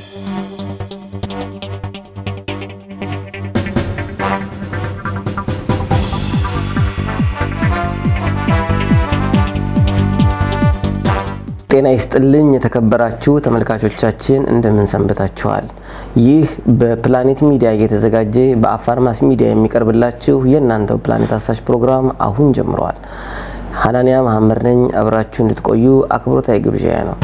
ጤና ይስጥልኝ የተከበራችሁ ተመልካቾቻችን እንደምን ሰንብታችኋል? ይህ በፕላኔት ሚዲያ እየተዘጋጀ በአፋር ማስ ሚዲያ የሚቀርብላችሁ የእናንተው ፕላኔት አሳሽ ፕሮግራም አሁን ጀምረዋል። ሀናንያ መሐመድ ነኝ። አብራችሁ እንድትቆዩ አክብሮታዊ ግብዣዬ ነው።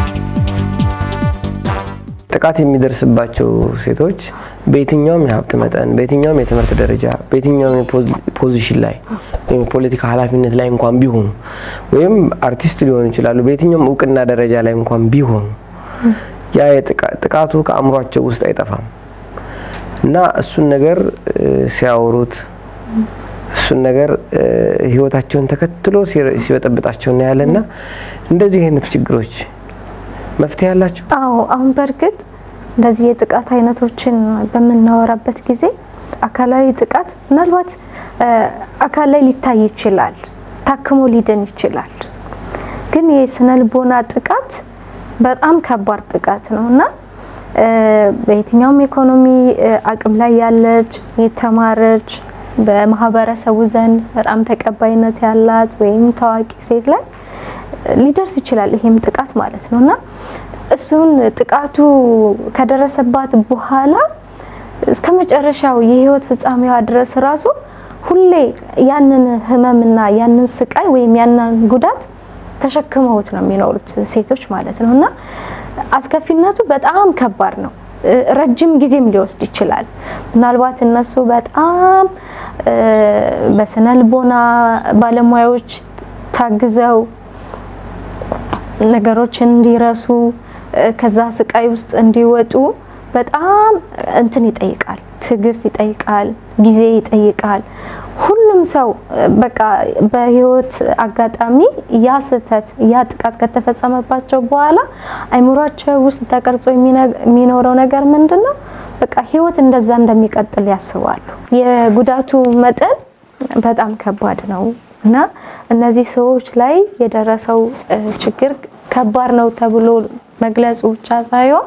ጥቃት የሚደርስባቸው ሴቶች በየትኛውም የሀብት መጠን፣ በየትኛውም የትምህርት ደረጃ፣ በየትኛውም ፖዚሽን ላይ ወይም የፖለቲካ ኃላፊነት ላይ እንኳን ቢሆኑ ወይም አርቲስት ሊሆኑ ይችላሉ። በየትኛውም እውቅና ደረጃ ላይ እንኳን ቢሆኑ ያ ጥቃቱ ከአእምሯቸው ውስጥ አይጠፋም እና እሱን ነገር ሲያወሩት እሱን ነገር ህይወታቸውን ተከትሎ ሲበጠብጣቸው እናያለን። እና እንደዚህ አይነት ችግሮች መፍትሄ አላቸው? አዎ አሁን በእርግጥ እንደዚህ የጥቃት አይነቶችን በምናወራበት ጊዜ አካላዊ ጥቃት ምናልባት አካል ላይ ሊታይ ይችላል፣ ታክሞ ሊድን ይችላል። ግን የስነ ልቦና ጥቃት በጣም ከባድ ጥቃት ነው እና በየትኛውም ኢኮኖሚ አቅም ላይ ያለች የተማረች በማህበረሰቡ ዘንድ በጣም ተቀባይነት ያላት ወይም ታዋቂ ሴት ላይ ሊደርስ ይችላል ይሄም ጥቃት ማለት ነው እና እሱን ጥቃቱ ከደረሰባት በኋላ እስከ መጨረሻው የህይወት ፍጻሜዋ ድረስ ራሱ ሁሌ ያንን ህመምና ያንን ስቃይ ወይም ያንን ጉዳት ተሸክመውት ነው የሚኖሩት ሴቶች ማለት ነው እና አስከፊነቱ በጣም ከባድ ነው። ረጅም ጊዜም ሊወስድ ይችላል። ምናልባት እነሱ በጣም በስነ ልቦና ባለሙያዎች ታግዘው ነገሮችን እንዲረሱ ከዛ ስቃይ ውስጥ እንዲወጡ በጣም እንትን ይጠይቃል፣ ትዕግስት ይጠይቃል፣ ጊዜ ይጠይቃል። ሁሉም ሰው በቃ በህይወት አጋጣሚ ያ ስህተት ያ ጥቃት ከተፈጸመባቸው በኋላ አይምሯቸው ውስጥ ተቀርጾ የሚኖረው ነገር ምንድን ነው? በቃ ህይወት እንደዛ እንደሚቀጥል ያስባሉ። የጉዳቱ መጠን በጣም ከባድ ነው እና እነዚህ ሰዎች ላይ የደረሰው ችግር ከባድ ነው ተብሎ መግለጹ ብቻ ሳይሆን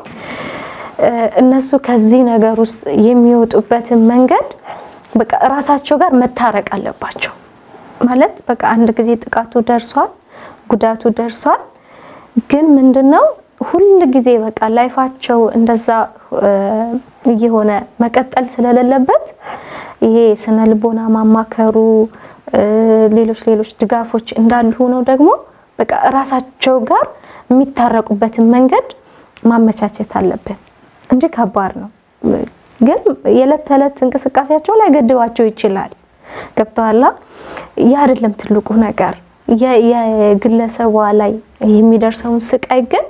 እነሱ ከዚህ ነገር ውስጥ የሚወጡበትን መንገድ በቃ እራሳቸው ጋር መታረቅ አለባቸው። ማለት በቃ አንድ ጊዜ ጥቃቱ ደርሷል፣ ጉዳቱ ደርሷል። ግን ምንድነው ሁል ጊዜ በቃ ላይፋቸው እንደዛ እየሆነ መቀጠል ስለሌለበት ይሄ ስነ ልቦና ማማከሩ ሌሎች ሌሎች ድጋፎች እንዳሉ ሆነው ደግሞ በቃ እራሳቸው ጋር የሚታረቁበትን መንገድ ማመቻቸት አለብን እንጂ ከባድ ነው። ግን የዕለት ተዕለት እንቅስቃሴያቸው ላይ ገድባቸው ይችላል። ገብተዋላ። ያ አይደለም ትልቁ ነገር። የግለሰቧ ላይ የሚደርሰውን ስቃይ ግን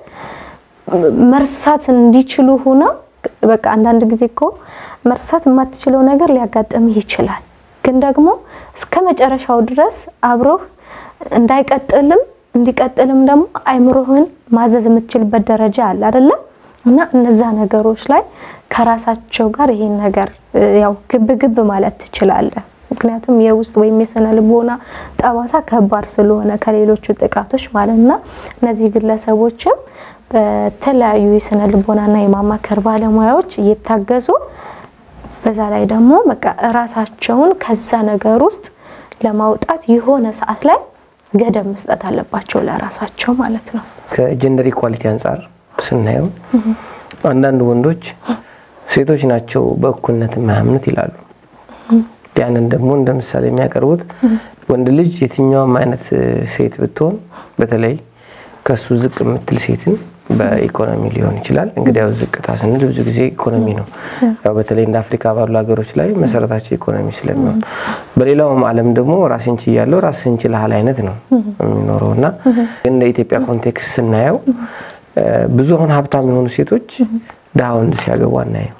መርሳት እንዲችሉ ሆነው በቃ አንዳንድ ጊዜ እኮ መርሳት የማትችለው ነገር ሊያጋጥምህ ይችላል። ግን ደግሞ እስከ መጨረሻው ድረስ አብሮህ እንዳይቀጥልም እንዲቀጥልም ደግሞ አይምሮህን ማዘዝ የምትችልበት ደረጃ አለ አይደለም? እና እነዛ ነገሮች ላይ ከራሳቸው ጋር ይሄን ነገር ያው ግብ ግብ ማለት ትችላለህ። ምክንያቱም የውስጥ ወይም የስነ ልቦና ጠባሳ ከባድ ስለሆነ ከሌሎቹ ጥቃቶች ማለት እና እነዚህ ግለሰቦችም በተለያዩ የስነ ልቦናና የማማከር ባለሙያዎች እየታገዙ በዛ ላይ ደግሞ በቃ እራሳቸውን ከዛ ነገር ውስጥ ለማውጣት የሆነ ሰዓት ላይ ገደብ መስጠት አለባቸው ለራሳቸው ማለት ነው። ከጀንደር ኢኳሊቲ አንጻር ስናየው አንዳንድ ወንዶች ሴቶች ናቸው በእኩልነት የማያምኑት ይላሉ። ያንን ደግሞ እንደ ምሳሌ የሚያቀርቡት ወንድ ልጅ የትኛውም አይነት ሴት ብትሆን በተለይ ከሱ ዝቅ የምትል ሴትን በኢኮኖሚ ሊሆን ይችላል። እንግዲህ ያው ዝቅታ ስንል ብዙ ጊዜ ኢኮኖሚ ነው። ያው በተለይ እንደ አፍሪካ ባሉ ሀገሮች ላይ መሰረታቸው ኢኮኖሚ ስለሚሆን፣ በሌላውም ዓለም ደግሞ ራስን ችያለሁ ራስን ችልሃል አይነት ነው የሚኖረው እና እንደ ኢትዮጵያ ኮንቴክስት ስናየው ብዙ አሁን ሀብታም የሆኑ ሴቶች ድሃ ወንድ ሲያገቡ አናየም።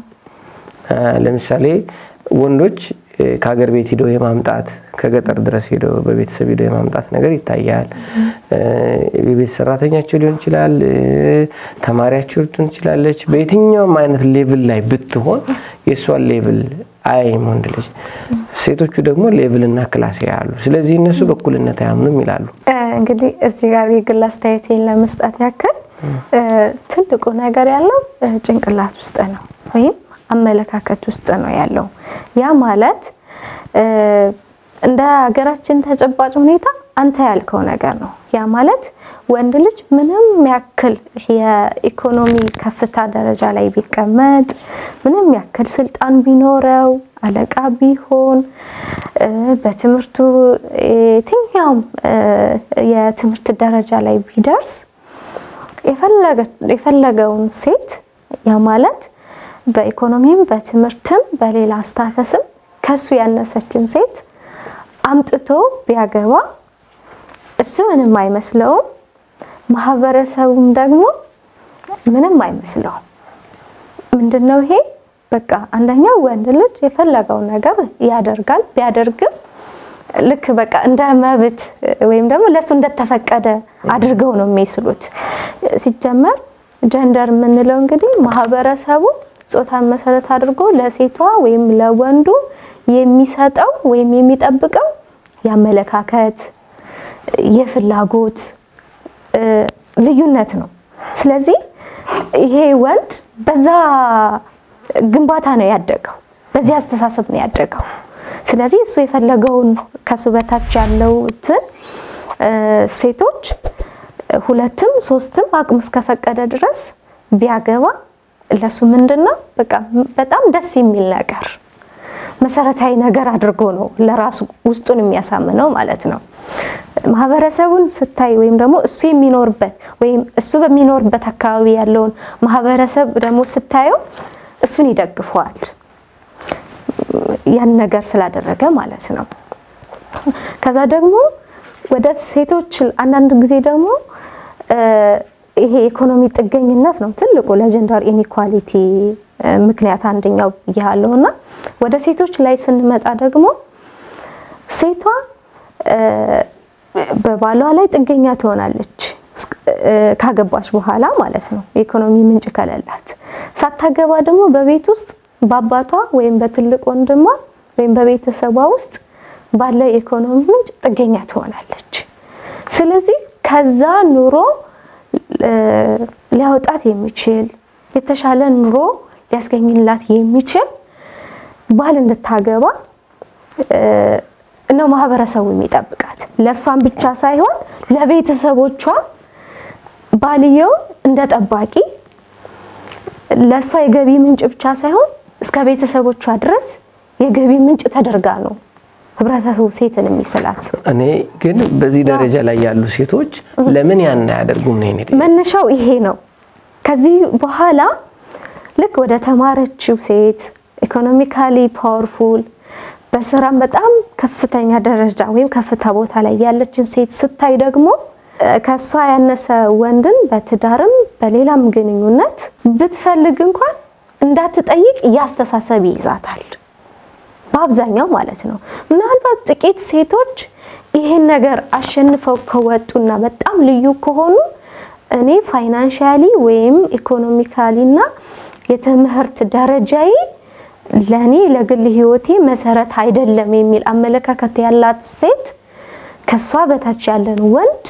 ለምሳሌ ወንዶች ከሀገር ቤት ሂደው የማምጣት ከገጠር ድረስ ሄደው በቤተሰብ ሂደው የማምጣት ነገር ይታያል። የቤት ሰራተኛቸው ሊሆን ይችላል፣ ተማሪያቸው ልትሆን ትችላለች። በየትኛውም አይነት ሌቭል ላይ ብትሆን የእሷን ሌቭል አያይም ወንድ ልጅ። ሴቶቹ ደግሞ ሌቭል እና ክላስ ያሉ፣ ስለዚህ እነሱ በእኩልነት አያምኑም ይላሉ። እንግዲህ እዚህ ጋር የግል አስተያየቴን ለመስጠት ያክል ትልቁ ነገር ያለው ጭንቅላት ውስጥ ነው ወይም አመለካከት ውስጥ ነው ያለው። ያ ማለት እንደ ሀገራችን ተጨባጭ ሁኔታ አንተ ያልከው ነገር ነው። ያ ማለት ወንድ ልጅ ምንም ያክል የኢኮኖሚ ከፍታ ደረጃ ላይ ቢቀመጥ፣ ምንም ያክል ስልጣን ቢኖረው፣ አለቃ ቢሆን፣ በትምህርቱ የትኛውም የትምህርት ደረጃ ላይ ቢደርስ የፈለገውን ሴት ያ ማለት በኢኮኖሚም በትምህርትም በሌላ ስታተስም ከሱ ያነሰችን ሴት አምጥቶ ቢያገባ እሱ ምንም አይመስለውም። ማህበረሰቡም ደግሞ ምንም አይመስለውም። ምንድነው ይሄ? በቃ አንደኛው ወንድ ልጅ የፈለገው ነገር ያደርጋል። ቢያደርግም ልክ በቃ እንደ መብት ወይም ደግሞ ለሱ እንደተፈቀደ አድርገው ነው የሚስሉት። ሲጀመር ጀንደር የምንለው እንግዲህ ማህበረሰቡ ጾታን መሰረት አድርጎ ለሴቷ ወይም ለወንዱ የሚሰጠው ወይም የሚጠብቀው የአመለካከት የፍላጎት ልዩነት ነው። ስለዚህ ይሄ ወንድ በዛ ግንባታ ነው ያደገው፣ በዚህ አስተሳሰብ ነው ያደገው። ስለዚህ እሱ የፈለገውን ከሱ በታች ያለውትን ሴቶች ሁለትም ሶስትም አቅሙ እስከፈቀደ ድረስ ቢያገባ ለሱ ምንድን ነው በቃ በጣም ደስ የሚል ነገር መሰረታዊ ነገር አድርጎ ነው ለራሱ ውስጡን የሚያሳምነው ማለት ነው። ማህበረሰቡን ስታይ ወይም ደግሞ እሱ የሚኖርበት ወይም እሱ በሚኖርበት አካባቢ ያለውን ማህበረሰብ ደግሞ ስታየው እሱን ይደግፈዋል ያን ነገር ስላደረገ ማለት ነው። ከዛ ደግሞ ወደ ሴቶች አንዳንድ ጊዜ ደግሞ ይሄ ኢኮኖሚ ጥገኝነት ነው ትልቁ ለጀንደር ኢኒኳሊቲ ምክንያት አንደኛው ያለው እና ወደ ሴቶች ላይ ስንመጣ ደግሞ ሴቷ በባሏ ላይ ጥገኛ ትሆናለች ካገባች በኋላ ማለት ነው። የኢኮኖሚ ምንጭ ከሌላት ሳታገባ ደግሞ በቤት ውስጥ በአባቷ ወይም በትልቅ ወንድሟ ወይም በቤተሰቧ ውስጥ ባለ የኢኮኖሚ ምንጭ ጥገኛ ትሆናለች። ስለዚህ ከዛ ኑሮ ሊያወጣት የሚችል የተሻለ ኑሮ ሊያስገኝላት የሚችል ባል እንድታገባ ነው ማህበረሰቡ የሚጠብቃት። ለእሷን ብቻ ሳይሆን ለቤተሰቦቿ ባልየው እንደ ጠባቂ ለእሷ የገቢ ምንጭ ብቻ ሳይሆን እስከ ቤተሰቦቿ ድረስ የገቢ ምንጭ ተደርጋ ነው ህብረተሰቡ ሴትን የሚስላት። እኔ ግን በዚህ ደረጃ ላይ ያሉ ሴቶች ለምን ያን አያደርጉም ነው የኔ ጥያቄ። መነሻው ይሄ ነው። ከዚህ በኋላ ልክ ወደ ተማረችው ሴት ኢኮኖሚካሊ ፓወርፉል በስራም በጣም ከፍተኛ ደረጃ ወይም ከፍታ ቦታ ላይ ያለችን ሴት ስታይ ደግሞ ከሷ ያነሰ ወንድን በትዳርም በሌላም ግንኙነት ብትፈልግ እንኳን እንዳትጠይቅ እያስተሳሰብ ይይዛታል። በአብዛኛው ማለት ነው። ምናልባት ጥቂት ሴቶች ይሄን ነገር አሸንፈው ከወጡና በጣም ልዩ ከሆኑ እኔ ፋይናንሻሊ ወይም ኢኮኖሚካሊ እና የትምህርት ደረጃዬ ለኔ ለግል ህይወቴ መሰረት አይደለም የሚል አመለካከት ያላት ሴት ከሷ በታች ያለን ወንድ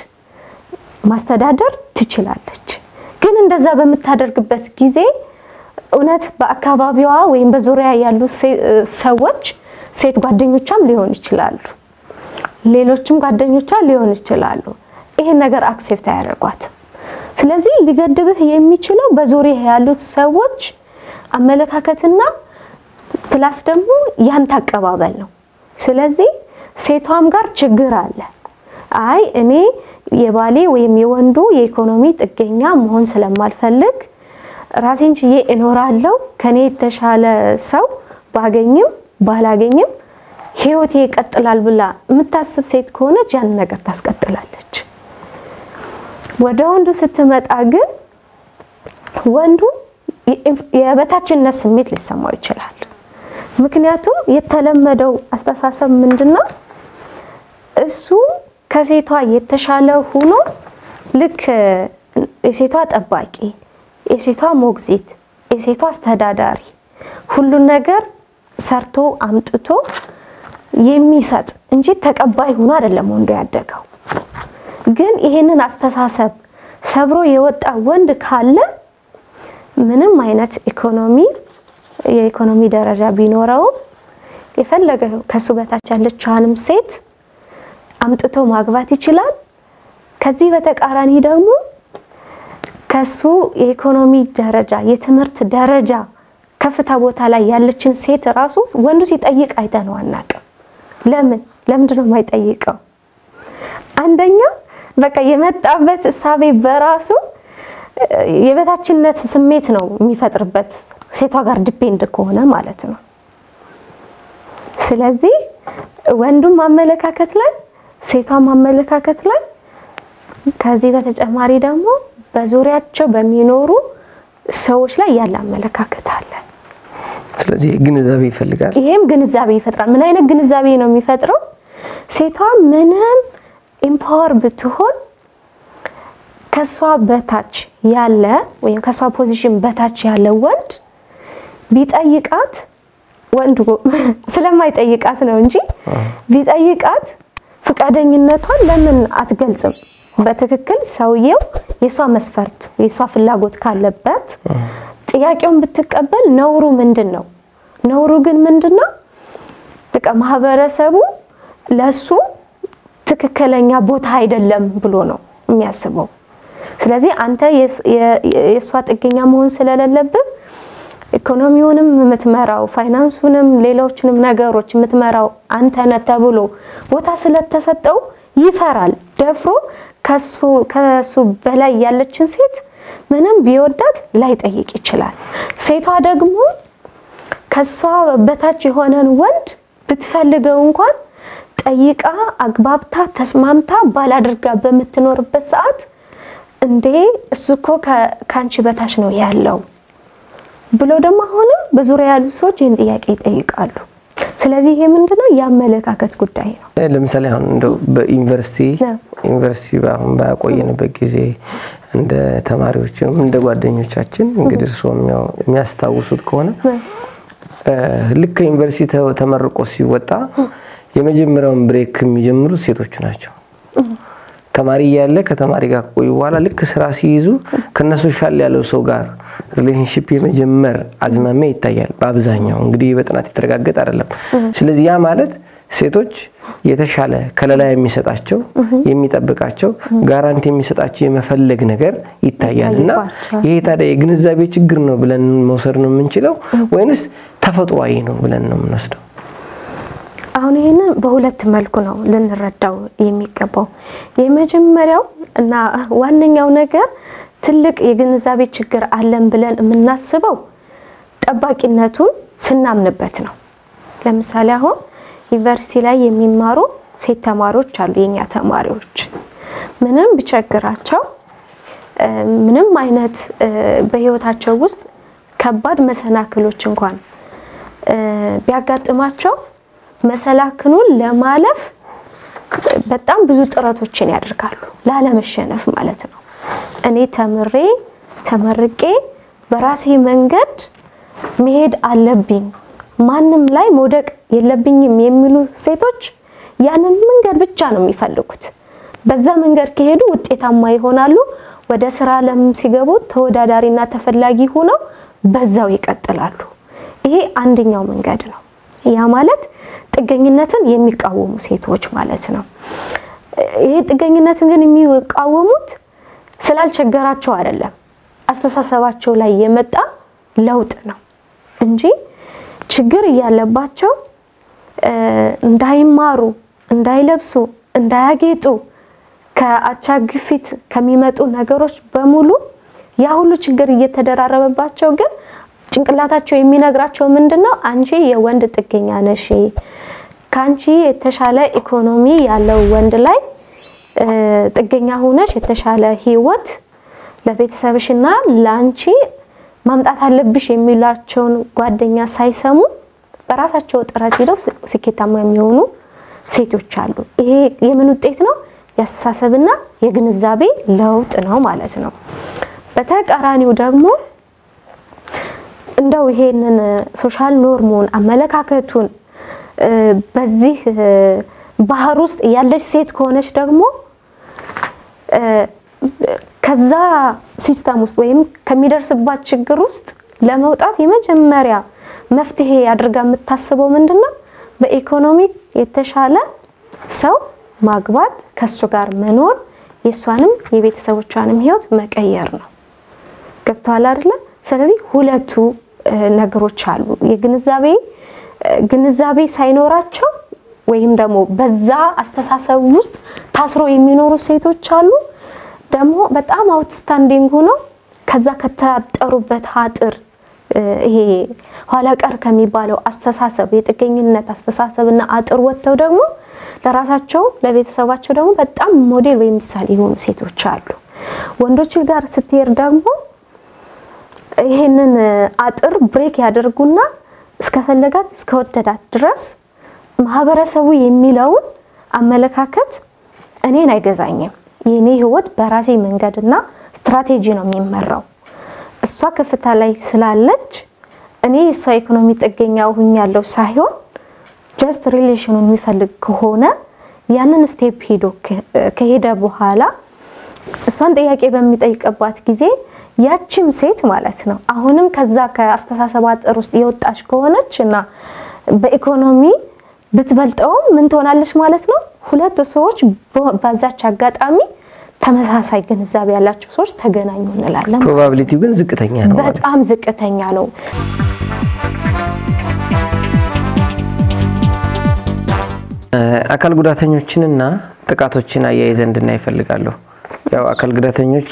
ማስተዳደር ትችላለች። ግን እንደዛ በምታደርግበት ጊዜ እውነት በአካባቢዋ ወይም በዙሪያ ያሉ ሰዎች ሴት ጓደኞቿም ሊሆን ይችላሉ፣ ሌሎችም ጓደኞቿ ሊሆን ይችላሉ። ይሄን ነገር አክሴፕት አያደርጓትም። ስለዚህ ሊገድብህ የሚችለው በዙሪያ ያሉት ሰዎች አመለካከትና ፕላስ ደግሞ ያንተ አቀባበል ነው። ስለዚህ ሴቷም ጋር ችግር አለ። አይ እኔ የባሌ ወይም የወንዱ የኢኮኖሚ ጥገኛ መሆን ስለማልፈልግ ራሴን ችዬ እኖራለሁ። ከኔ የተሻለ ሰው ባገኝም ባላገኝም ህይወቴ ይቀጥላል ብላ የምታስብ ሴት ከሆነች ያንን ነገር ታስቀጥላለች። ወደ ወንዱ ስትመጣ ግን ወንዱ የበታችነት ስሜት ሊሰማው ይችላል። ምክንያቱም የተለመደው አስተሳሰብ ምንድነው? እሱ ከሴቷ የተሻለ ሆኖ ልክ የሴቷ ጠባቂ፣ የሴቷ ሞግዚት፣ የሴቷ አስተዳዳሪ ሁሉን ነገር ሰርቶ አምጥቶ የሚሰጥ እንጂ ተቀባይ ሆኖ አይደለም ወንዱ ያደገው። ግን ይሄንን አስተሳሰብ ሰብሮ የወጣ ወንድ ካለ ምንም አይነት ኢኮኖሚ የኢኮኖሚ ደረጃ ቢኖረውም የፈለገ ከሱ በታች ያለችዋንም ሴት አምጥቶ ማግባት ይችላል። ከዚህ በተቃራኒ ደግሞ ከሱ የኢኮኖሚ ደረጃ የትምህርት ደረጃ ከፍታ ቦታ ላይ ያለችን ሴት ራሱ ወንዱ ሲጠይቅ አይተነው አናውቅም። ለምን ለምንድን ነው የማይጠይቀው? አንደኛ በቃ የመጣበት እሳቤ በራሱ የበታችነት ስሜት ነው የሚፈጥርበት ሴቷ ጋር ዲፔንድ ከሆነ ማለት ነው። ስለዚህ ወንዱም አመለካከት ላይ ሴቷም አመለካከት ላይ ከዚህ በተጨማሪ ደግሞ በዙሪያቸው በሚኖሩ ሰዎች ላይ ያለ አመለካከት አለ። ስለዚህ ግንዛቤ ይፈልጋል። ይሄም ግንዛቤ ይፈጥራል። ምን አይነት ግንዛቤ ነው የሚፈጥረው? ሴቷ ምንም ኢምፓወር ብትሆን ከሷ በታች ያለ ወይም ከሷ ፖዚሽን በታች ያለ ወንድ ቢጠይቃት ወንዱ ስለማይጠይቃት ነው እንጂ ቢጠይቃት ፈቃደኝነቷን ለምን አትገልጽም? በትክክል ሰውየው የሷ መስፈርት የሷ ፍላጎት ካለበት ጥያቄውን ብትቀበል ነውሩ ምንድን ነው? ነውሩ ግን ምንድን ነው? በቃ ማህበረሰቡ ለሱ ትክክለኛ ቦታ አይደለም ብሎ ነው የሚያስበው። ስለዚህ አንተ የእሷ ጥገኛ መሆን ስለሌለብህ ኢኮኖሚውንም የምትመራው ፋይናንሱንም ሌሎችንም ነገሮች የምትመራው አንተ ነህ ተብሎ ቦታ ስለተሰጠው ይፈራል። ደፍሮ ከሱ በላይ ያለችን ሴት ምንም ቢወዳት ላይጠይቅ ይችላል። ሴቷ ደግሞ ከሷ በታች የሆነን ወንድ ብትፈልገው እንኳን ጠይቃ አግባብታ ተስማምታ ባላድርጋ በምትኖርበት ሰዓት እንዴ እሱ እኮ ከአንቺ በታች ነው ያለው ብሎ ደግሞ አሁንም በዙሪያ ያሉ ሰዎች ይህን ጥያቄ ይጠይቃሉ። ስለዚህ ይሄ ምንድነው የአመለካከት ጉዳይ ነው። ለምሳሌ አሁን እንደው በዩኒቨርሲቲ ዩኒቨርሲቲ አሁን ባቆየንበት ጊዜ እንደ ተማሪዎችም እንደ ጓደኞቻችን እንግዲህ እርስዎ የሚያስታውሱት ከሆነ ልክ ከዩኒቨርሲቲ ተመርቆ ሲወጣ የመጀመሪያውን ብሬክ የሚጀምሩት ሴቶቹ ናቸው። ተማሪ እያለ ከተማሪ ጋር ከቆዩ በኋላ ልክ ስራ ሲይዙ ከነሱ ሻል ያለው ሰው ጋር ሪሌሽንሽፕ የመጀመር አዝማሚያ ይታያል። በአብዛኛው እንግዲህ በጥናት የተረጋገጠ አይደለም። ስለዚህ ያ ማለት ሴቶች የተሻለ ከለላ የሚሰጣቸው የሚጠብቃቸው ጋራንቲ የሚሰጣቸው የመፈለግ ነገር ይታያል እና ይሄ ታዲያ የግንዛቤ ችግር ነው ብለን መውሰድ ነው የምንችለው ወይንስ ተፈጥሯዊ ነው ብለን ነው የምንወስደው? አሁን ይህንን በሁለት መልኩ ነው ልንረዳው የሚገባው። የመጀመሪያው እና ዋነኛው ነገር ትልቅ የግንዛቤ ችግር አለን ብለን የምናስበው ጠባቂነቱን ስናምንበት ነው። ለምሳሌ አሁን ዩኒቨርሲቲ ላይ የሚማሩ ሴት ተማሪዎች አሉ። የኛ ተማሪዎች ምንም ቢቸግራቸው ምንም አይነት በህይወታቸው ውስጥ ከባድ መሰናክሎች እንኳን ቢያጋጥማቸው መሰላክኑን ለማለፍ በጣም ብዙ ጥረቶችን ያደርጋሉ፣ ላለመሸነፍ ማለት ነው። እኔ ተምሬ ተመርቄ በራሴ መንገድ መሄድ አለብኝ፣ ማንም ላይ መውደቅ የለብኝም የሚሉ ሴቶች ያንን መንገድ ብቻ ነው የሚፈልጉት። በዛ መንገድ ከሄዱ ውጤታማ ይሆናሉ። ወደ ስራ ዓለም ሲገቡ ተወዳዳሪና ተፈላጊ ሆነው በዛው ይቀጥላሉ። ይሄ አንደኛው መንገድ ነው። ያ ማለት ጥገኝነትን የሚቃወሙ ሴቶች ማለት ነው። ይሄ ጥገኝነትን ግን የሚቃወሙት ስላልቸገራቸው አይደለም፣ አስተሳሰባቸው ላይ የመጣ ለውጥ ነው እንጂ ችግር እያለባቸው እንዳይማሩ፣ እንዳይለብሱ፣ እንዳያጌጡ ከአቻ ግፊት ከሚመጡ ነገሮች በሙሉ ያ ሁሉ ችግር እየተደራረበባቸው ግን ጭንቅላታቸው የሚነግራቸው ምንድነው? አንቺ የወንድ ጥገኛ ነሽ፣ ከአንቺ የተሻለ ኢኮኖሚ ያለው ወንድ ላይ ጥገኛ ሆነሽ የተሻለ ህይወት ለቤተሰብሽና ለአንቺ ማምጣት አለብሽ የሚላቸውን ጓደኛ ሳይሰሙ በራሳቸው ጥረት ሄደው ስኬታማ የሚሆኑ ሴቶች አሉ። ይሄ የምን ውጤት ነው? የአስተሳሰብና የግንዛቤ ለውጥ ነው ማለት ነው። በተቃራኒው ደግሞ እንደው ይሄንን ሶሻል ኖርሙን አመለካከቱን በዚህ ባህር ውስጥ ያለች ሴት ከሆነች ደግሞ ከዛ ሲስተም ውስጥ ወይም ከሚደርስባት ችግር ውስጥ ለመውጣት የመጀመሪያ መፍትሄ አድርጋ የምታስበው ምንድን ነው? በኢኮኖሚ የተሻለ ሰው ማግባት፣ ከሱ ጋር መኖር፣ የእሷንም የቤተሰቦቿንም ህይወት መቀየር ነው። ገብተዋል አይደለ? ስለዚህ ሁለቱ ነገሮች አሉ። የግንዛቤ ግንዛቤ ሳይኖራቸው ወይም ደግሞ በዛ አስተሳሰብ ውስጥ ታስሮ የሚኖሩ ሴቶች አሉ። ደግሞ በጣም አውትስታንዲንግ ሆነው ከዛ ከታጠሩበት አጥር ይሄ ኋላ ቀር ከሚባለው አስተሳሰብ የጥገኝነት አስተሳሰብና አጥር ወጥተው ደግሞ ለራሳቸው ለቤተሰባቸው ደግሞ በጣም ሞዴል ወይም ምሳሌ የሆኑ ሴቶች አሉ። ወንዶች ጋር ስትሄድ ደግሞ ይሄንን አጥር ብሬክ ያደርጉና እስከፈለጋት እስከወደዳት ድረስ ማህበረሰቡ የሚለውን አመለካከት እኔን አይገዛኝም፣ የኔ ህይወት በራሴ መንገድና ስትራቴጂ ነው የሚመራው። እሷ ከፍታ ላይ ስላለች እኔ እሷ ኢኮኖሚ ጥገኛ ሁኛለሁ ሳይሆን ጀስት ሪሌሽኑን የሚፈልግ ከሆነ ያንን ስቴፕ ሄዶ ከሄደ በኋላ እሷን ጥያቄ በሚጠይቅባት ጊዜ ያችም ሴት ማለት ነው አሁንም ከዛ ከአስተሳሰብ አጥር ውስጥ የወጣች ከሆነች እና በኢኮኖሚ ብትበልጠውም ምን ትሆናለች ማለት ነው። ሁለቱ ሰዎች በዛች አጋጣሚ ተመሳሳይ ግንዛቤ ያላቸው ሰዎች ተገናኙ እንላለን። ፕሮባቢሊቲው ግን ዝቅተኛ ነው ማለት ነው። በጣም ዝቅተኛ ነው። አካል ጉዳተኞችንና ጥቃቶችን አያይዘ እንድናይ ይፈልጋለሁ። ያው አካል ጉዳተኞች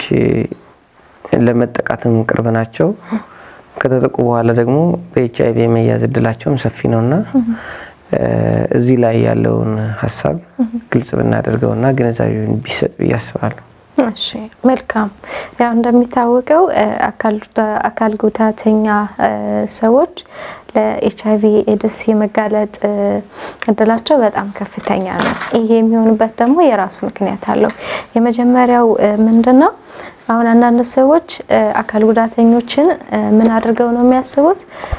ለመጠቃትም ቅርብ ናቸው። ከተጠቁ በኋላ ደግሞ በኤች አይቪ የመያዝ እድላቸውም ሰፊ ነውና እዚህ ላይ ያለውን ሀሳብ ግልጽ ብናደርገውና ግንዛቤውን ቢሰጥ ብዬ አስባለሁ። እሺ መልካም። ያው እንደሚታወቀው አካል ጉዳተኛ ሰዎች ለኤች አይቪ ኤድስ የመጋለጥ እድላቸው በጣም ከፍተኛ ነው። ይሄ የሚሆንበት ደግሞ የራሱ ምክንያት አለው። የመጀመሪያው ምንድን ነው? አሁን አንዳንድ ሰዎች አካል ጉዳተኞችን ምን አድርገው ነው የሚያስቡት?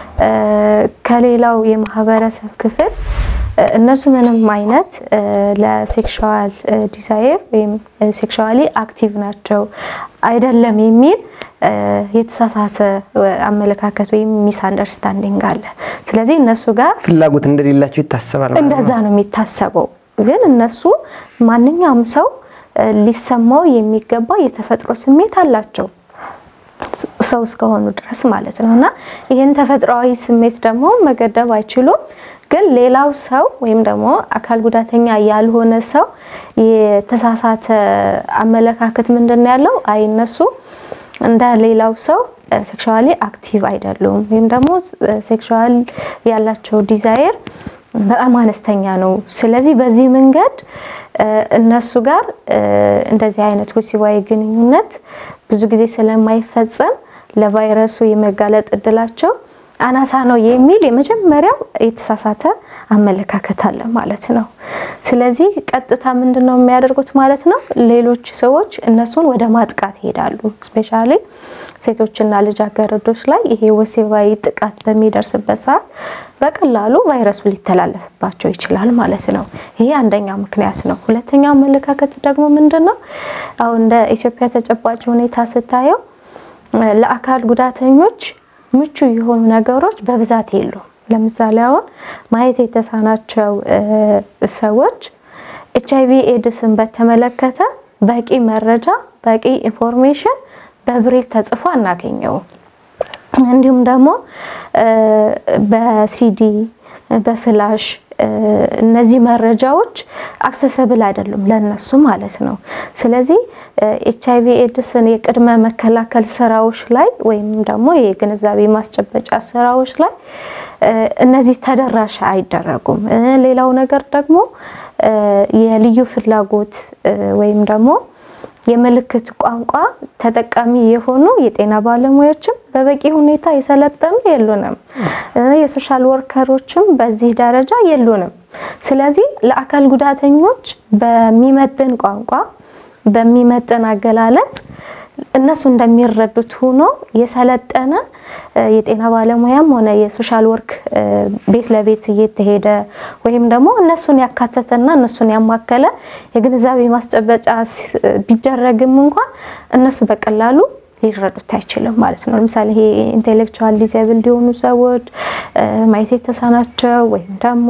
ከሌላው የማህበረሰብ ክፍል እነሱ ምንም አይነት ለሴክሹዋል ዲዛይር ወይም ሴክሹዋሊ አክቲቭ ናቸው አይደለም የሚል የተሳሳተ አመለካከት ወይም ሚስ አንደርስታንዲንግ አለ። ስለዚህ እነሱ ጋር ፍላጎት እንደሌላቸው ይታሰባል ማለት ነው። እንደዛ ነው የሚታሰበው። ግን እነሱ ማንኛውም ሰው ሊሰማው የሚገባ የተፈጥሮ ስሜት አላቸው ሰው እስከሆኑ ድረስ ማለት ነው። እና ይህን ተፈጥሯዊ ስሜት ደግሞ መገደብ አይችሉም። ግን ሌላው ሰው ወይም ደግሞ አካል ጉዳተኛ ያልሆነ ሰው የተሳሳተ አመለካከት ምንድን ነው ያለው? አይ እነሱ እንደ ሌላው ሰው ሴክሹዋሊ አክቲቭ አይደሉም ወይም ደግሞ ሴክሹዋል ያላቸው ዲዛይር በጣም አነስተኛ ነው። ስለዚህ በዚህ መንገድ እነሱ ጋር እንደዚህ አይነት ወሲባዊ ግንኙነት ብዙ ጊዜ ስለማይፈጸም ለቫይረሱ የመጋለጥ እድላቸው አናሳ ነው የሚል የመጀመሪያው የተሳሳተ አመለካከት አለ ማለት ነው። ስለዚህ ቀጥታ ምንድን ነው የሚያደርጉት ማለት ነው? ሌሎች ሰዎች እነሱን ወደ ማጥቃት ይሄዳሉ። ስፔሻሊ ሴቶችና ልጃገረዶች ላይ ይሄ ወሲባዊ ጥቃት በሚደርስበት ሰዓት በቀላሉ ቫይረሱ ሊተላለፍባቸው ይችላል ማለት ነው። ይሄ አንደኛው ምክንያት ነው። ሁለተኛው አመለካከት ደግሞ ምንድን ነው? አሁን እንደ ኢትዮጵያ ተጨባጭ ሁኔታ ስታየው ለአካል ጉዳተኞች ምቹ የሆኑ ነገሮች በብዛት የሉም። ለምሳሌ አሁን ማየት የተሳናቸው ሰዎች ኤች አይቪ ኤድስን በተመለከተ በቂ መረጃ በቂ ኢንፎርሜሽን በብሬል ተጽፎ አናገኘውም። እንዲሁም ደግሞ በሲዲ በፍላሽ እነዚህ መረጃዎች አክሰሰብል አይደሉም ለነሱ ማለት ነው። ስለዚህ ኤች አይቪ ኤድስን የቅድመ መከላከል ስራዎች ላይ ወይም ደግሞ የግንዛቤ ማስጨበጫ ስራዎች ላይ እነዚህ ተደራሽ አይደረጉም። ሌላው ነገር ደግሞ የልዩ ፍላጎት ወይም ደግሞ የምልክት ቋንቋ ተጠቃሚ የሆኑ የጤና ባለሙያዎችም በበቂ ሁኔታ የሰለጠኑ የሉንም። የሶሻል ወርከሮችም በዚህ ደረጃ የሉንም። ስለዚህ ለአካል ጉዳተኞች በሚመጥን ቋንቋ በሚመጥን አገላለጥ እነሱ እንደሚረዱት ሆኖ የሰለጠነ የጤና ባለሙያም ሆነ የሶሻል ወርክ ቤት ለቤት እየተሄደ ወይም ደግሞ እነሱን ያካተተና እነሱን ያማከለ የግንዛቤ ማስጨበጫ ቢደረግም እንኳን እነሱ በቀላሉ ሊረዱት አይችልም ማለት ነው። ለምሳሌ ይሄ ኢንቴሌክቹዋል ዲዛብል የሆኑ ሰዎች ማየት የተሳናቸው ወይም ደግሞ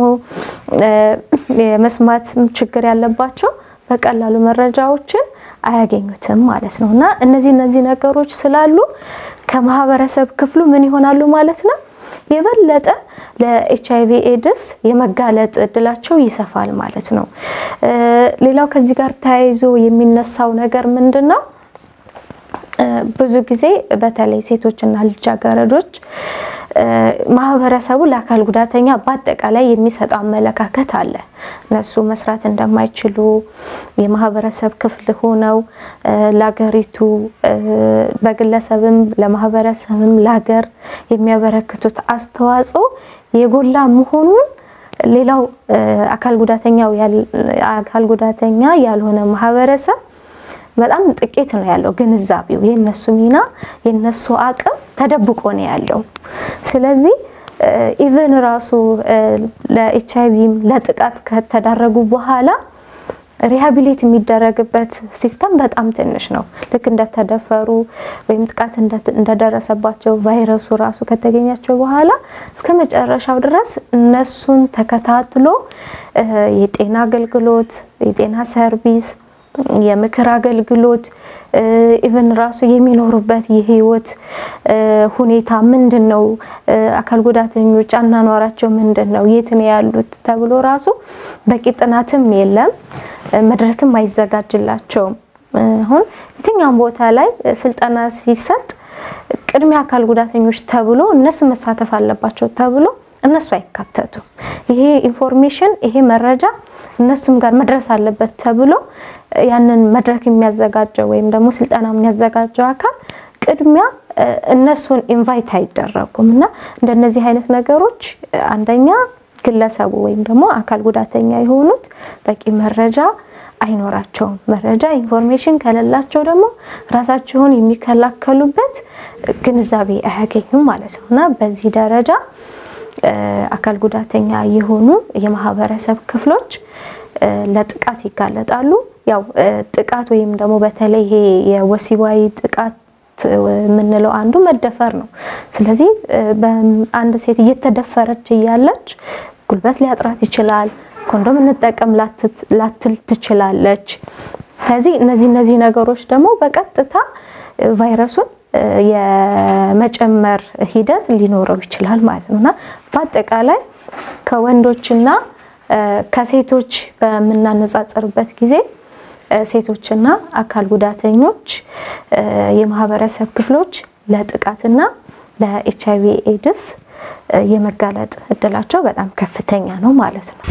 የመስማት ችግር ያለባቸው በቀላሉ መረጃዎችን አያገኙትም ማለት ነው። እና እነዚህ እነዚህ ነገሮች ስላሉ ከማህበረሰብ ክፍሉ ምን ይሆናሉ ማለት ነው የበለጠ ለኤች አይቪ ኤድስ የመጋለጥ እድላቸው ይሰፋል ማለት ነው። ሌላው ከዚህ ጋር ተያይዞ የሚነሳው ነገር ምንድን ነው? ብዙ ጊዜ በተለይ ሴቶችና ልጃገረዶች ማህበረሰቡ ለአካል ጉዳተኛ በአጠቃላይ የሚሰጠው አመለካከት አለ። እነሱ መስራት እንደማይችሉ የማህበረሰብ ክፍል ሆነው ለሀገሪቱ በግለሰብም ለማህበረሰብም ለሀገር የሚያበረክቱት አስተዋጽኦ የጎላ መሆኑን ሌላው አካል ጉዳተኛው አካል ጉዳተኛ ያልሆነ ማህበረሰብ በጣም ጥቂት ነው ያለው ግንዛቤው። የነሱ ሚና የነሱ አቅም ተደብቆ ነው ያለው። ስለዚህ ኢቨን ራሱ ለኤች አይቪም ለጥቃት ከተዳረጉ በኋላ ሪሃቢሊት የሚደረግበት ሲስተም በጣም ትንሽ ነው። ልክ እንደተደፈሩ ወይም ጥቃት እንደደረሰባቸው ቫይረሱ ራሱ ከተገኛቸው በኋላ እስከ መጨረሻው ድረስ እነሱን ተከታትሎ የጤና አገልግሎት፣ የጤና ሰርቪስ የምክር አገልግሎት ኢቨን ራሱ የሚኖሩበት የህይወት ሁኔታ ምንድን ነው፣ አካል ጉዳተኞች አናኗራቸው ምንድን ነው፣ የት ነው ያሉት ተብሎ ራሱ በቂ ጥናትም የለም፣ መድረክም አይዘጋጅላቸውም። አሁን የትኛውም ቦታ ላይ ስልጠና ሲሰጥ ቅድሚያ አካል ጉዳተኞች ተብሎ እነሱ መሳተፍ አለባቸው ተብሎ እነሱ አይካተቱም። ይሄ ኢንፎርሜሽን ይሄ መረጃ እነሱም ጋር መድረስ አለበት ተብሎ ያንን መድረክ የሚያዘጋጀው ወይም ደግሞ ስልጠና የሚያዘጋጀው አካል ቅድሚያ እነሱን ኢንቫይት አይደረጉም እና እንደነዚህ አይነት ነገሮች አንደኛ ግለሰቡ ወይም ደግሞ አካል ጉዳተኛ የሆኑት በቂ መረጃ አይኖራቸውም። መረጃ ኢንፎርሜሽን ከሌላቸው ደግሞ ራሳቸውን የሚከላከሉበት ግንዛቤ አያገኙም ማለት ነው እና በዚህ ደረጃ አካል ጉዳተኛ የሆኑ የማህበረሰብ ክፍሎች ለጥቃት ይጋለጣሉ። ያው ጥቃት ወይም ደግሞ በተለይ ይሄ የወሲባዊ ጥቃት የምንለው አንዱ መደፈር ነው። ስለዚህ አንድ ሴት እየተደፈረች እያለች ጉልበት ሊያጥራት ይችላል። ኮንዶም እንጠቀም ላትል ትችላለች። ስለዚህ እነዚህ እነዚህ ነገሮች ደግሞ በቀጥታ ቫይረሱን የመጨመር ሂደት ሊኖረው ይችላል ማለት ነው እና በአጠቃላይ ከወንዶችና ከሴቶች በምናነጻጸርበት ጊዜ ሴቶችና አካል ጉዳተኞች የማህበረሰብ ክፍሎች ለጥቃትና ለኤች አይቪ ኤድስ የመጋለጥ እድላቸው በጣም ከፍተኛ ነው ማለት ነው።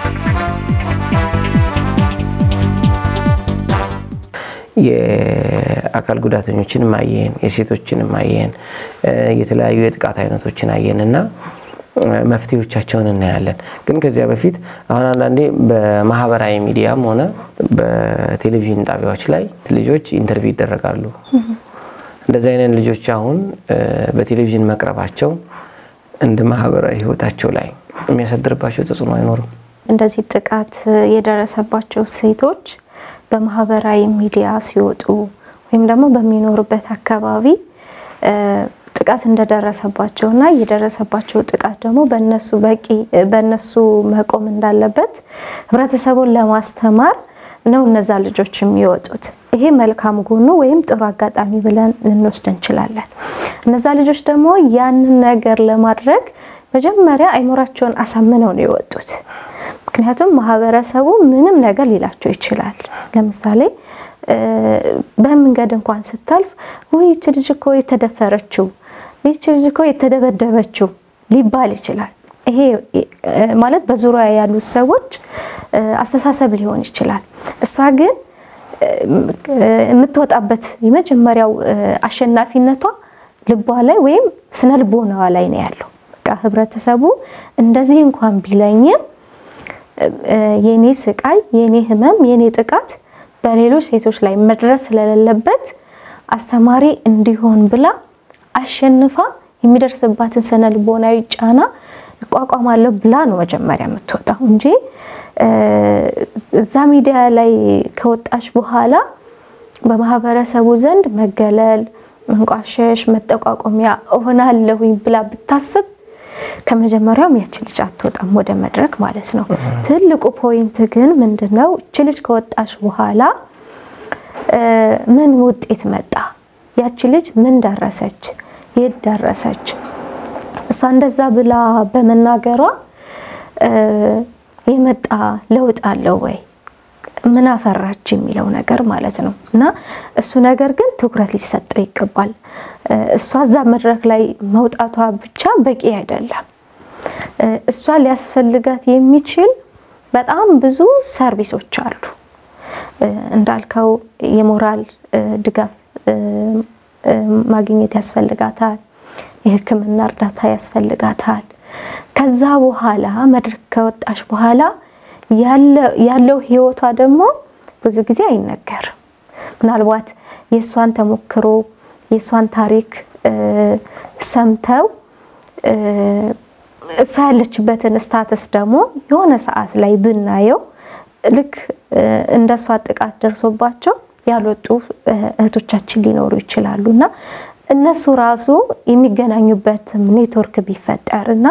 የአካል ጉዳተኞችንም አየን፣ የሴቶችንም አየን፣ የተለያዩ የጥቃት አይነቶችን አየን እና መፍትሄዎቻቸውን እናያለን። ግን ከዚያ በፊት አሁን አንዳንዴ በማህበራዊ ሚዲያም ሆነ በቴሌቪዥን ጣቢያዎች ላይ ልጆች ኢንተርቪው ይደረጋሉ። እንደዚህ አይነት ልጆች አሁን በቴሌቪዥን መቅረባቸው እንደ ማህበራዊ ህይወታቸው ላይ የሚያሳድርባቸው ተጽዕኖ አይኖርም? እንደዚህ ጥቃት የደረሰባቸው ሴቶች በማህበራዊ ሚዲያ ሲወጡ ወይም ደግሞ በሚኖሩበት አካባቢ ጥቃት እንደደረሰባቸው እና የደረሰባቸው ጥቃት ደግሞ በነሱ በቂ በነሱ መቆም እንዳለበት ህብረተሰቡን ለማስተማር ነው እነዛ ልጆች የሚወጡት። ይሄ መልካም ጎኑ ወይም ጥሩ አጋጣሚ ብለን ልንወስድ እንችላለን። እነዛ ልጆች ደግሞ ያንን ነገር ለማድረግ መጀመሪያ አይምሯቸውን አሳምነው ነው የወጡት። ምክንያቱም ማህበረሰቡ ምንም ነገር ሊላቸው ይችላል። ለምሳሌ በመንገድ እንኳን ስታልፍ ውይ ይቺ ልጅ እኮ የተደፈረችው፣ ይቺ ልጅ እኮ የተደበደበችው ሊባል ይችላል። ይሄ ማለት በዙሪያ ያሉት ሰዎች አስተሳሰብ ሊሆን ይችላል። እሷ ግን የምትወጣበት የመጀመሪያው አሸናፊነቷ ልቧ ላይ ወይም ስነ ልቦናዋ ላይ ነው ያለው። በቃ ህብረተሰቡ እንደዚህ እንኳን ቢለኝም የኔ ስቃይ፣ የኔ ህመም፣ የኔ ጥቃት በሌሎች ሴቶች ላይ መድረስ ስለሌለበት አስተማሪ እንዲሆን ብላ አሸንፋ የሚደርስባትን ስነ ልቦናዊ ጫና እቋቋማለሁ ብላ ነው መጀመሪያ የምትወጣው እንጂ እዛ ሚዲያ ላይ ከወጣች በኋላ በማህበረሰቡ ዘንድ መገለል፣ መንቋሸሽ፣ መጠቋቆሚያ እሆናለሁኝ ብላ ብታስብ ከመጀመሪያውም ያች ልጅ አትወጣም ወደ መድረክ ማለት ነው። ትልቁ ፖይንት ግን ምንድነው? እች ልጅ ከወጣች በኋላ ምን ውጤት መጣ? ያች ልጅ ምን ደረሰች? የት ደረሰች? እሷ እንደዛ ብላ በመናገሯ የመጣ ለውጥ አለው ወይ? ምን አፈራች የሚለው ነገር ማለት ነው። እና እሱ ነገር ግን ትኩረት ሊሰጠው ይገባል። እሷ እዛ መድረክ ላይ መውጣቷ ብቻ በቂ አይደለም። እሷ ሊያስፈልጋት የሚችል በጣም ብዙ ሰርቪሶች አሉ። እንዳልከው የሞራል ድጋፍ ማግኘት ያስፈልጋታል። የሕክምና እርዳታ ያስፈልጋታል። ከዛ በኋላ መድረክ ከወጣች በኋላ ያለው ህይወቷ ደግሞ ብዙ ጊዜ አይነገርም። ምናልባት የእሷን ተሞክሮ የእሷን ታሪክ ሰምተው እሷ ያለችበትን ስታተስ ደግሞ የሆነ ሰዓት ላይ ብናየው ልክ እንደ እሷ ጥቃት ደርሶባቸው ያልወጡ እህቶቻችን ሊኖሩ ይችላሉ እና እነሱ ራሱ የሚገናኙበት ኔትወርክ ቢፈጠር እና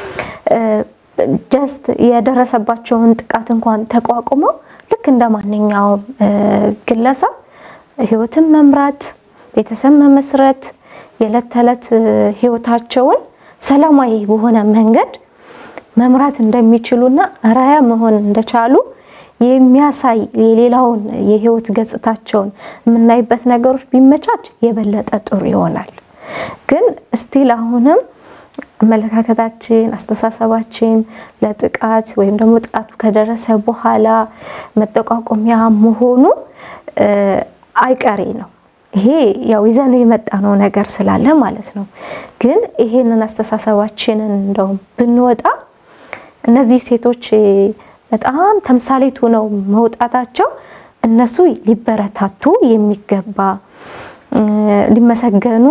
ጀስት የደረሰባቸውን ጥቃት እንኳን ተቋቁመው ልክ እንደ ማንኛውም ግለሰብ ህይወትን መምራት፣ ቤተሰብ መመስረት፣ የዕለት ተዕለት ህይወታቸውን ሰላማዊ በሆነ መንገድ መምራት እንደሚችሉና አርአያ መሆን እንደቻሉ የሚያሳይ የሌላውን የህይወት ገጽታቸውን የምናይበት ነገሮች ቢመቻች የበለጠ ጥሩ ይሆናል። ግን እስቲል አሁንም አመለካከታችን፣ አስተሳሰባችን ለጥቃት ወይም ደግሞ ጥቃቱ ከደረሰ በኋላ መጠቋቆሚያ መሆኑ አይቀሬ ነው። ይሄ ያው ይዘነው የመጣነው ነገር ስላለ ማለት ነው። ግን ይሄንን አስተሳሰባችንን እንደውም ብንወጣ እነዚህ ሴቶች በጣም ተምሳሌት ሆነው መውጣታቸው እነሱ ሊበረታቱ የሚገባ ሊመሰገኑ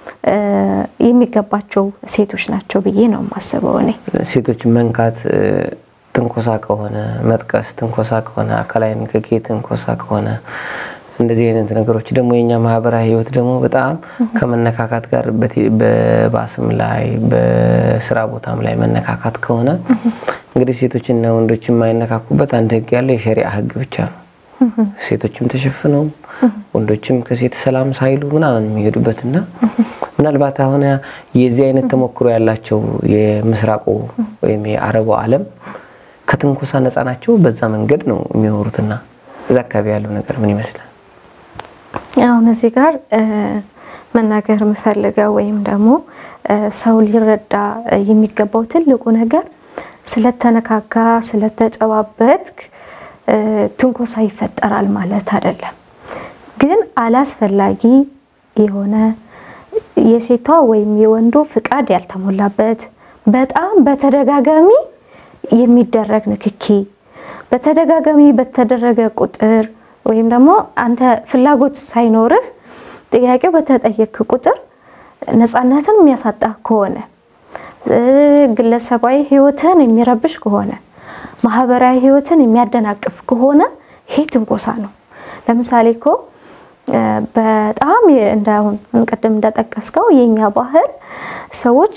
የሚገባቸው ሴቶች ናቸው ብዬ ነው የማስበው። እኔ ሴቶች መንካት ትንኮሳ ከሆነ መጥቀስ ትንኮሳ ከሆነ አካላዊ ንክኪ ትንኮሳ ከሆነ እንደዚህ አይነት ነገሮች ደግሞ የኛ ማህበራዊ ህይወት ደግሞ በጣም ከመነካካት ጋር በባስም ላይ በስራ ቦታም ላይ መነካካት ከሆነ እንግዲህ ሴቶችና ወንዶች የማይነካኩበት አንድ ህግ ያለው የሸሪዓ ህግ ብቻ ነው። ሴቶችም ተሸፍነው ወንዶችም ከሴት ሰላም ሳይሉ ምናምን የሚሄዱበትና ምናልባት አሁን የዚህ አይነት ተሞክሮ ያላቸው የምስራቁ ወይም የአረቡ ዓለም ከትንኮሳ ነፃ ናቸው። በዛ መንገድ ነው የሚኖሩትና እዛ አካባቢ ያለው ነገር ምን ይመስላል? አሁን እዚህ ጋር መናገር የምፈልገው ወይም ደግሞ ሰው ሊረዳ የሚገባው ትልቁ ነገር ስለተነካካ ስለተጨባበትክ ትንኮሳ ይፈጠራል ማለት አይደለም። ግን አላስፈላጊ የሆነ የሴቷ ወይም የወንዱ ፍቃድ ያልተሞላበት በጣም በተደጋጋሚ የሚደረግ ንክኪ በተደጋጋሚ በተደረገ ቁጥር ወይም ደግሞ አንተ ፍላጎት ሳይኖርህ ጥያቄው በተጠየቅ ቁጥር ነፃነትን የሚያሳጣ ከሆነ ግለሰባዊ ሕይወትን የሚረብሽ ከሆነ ማህበራዊ ሕይወትን የሚያደናቅፍ ከሆነ ይሄ ትንኮሳ ነው። ለምሳሌ እኮ በጣም እንዳሁን ቅድም እንደጠቀስከው የኛ ባህል ሰዎች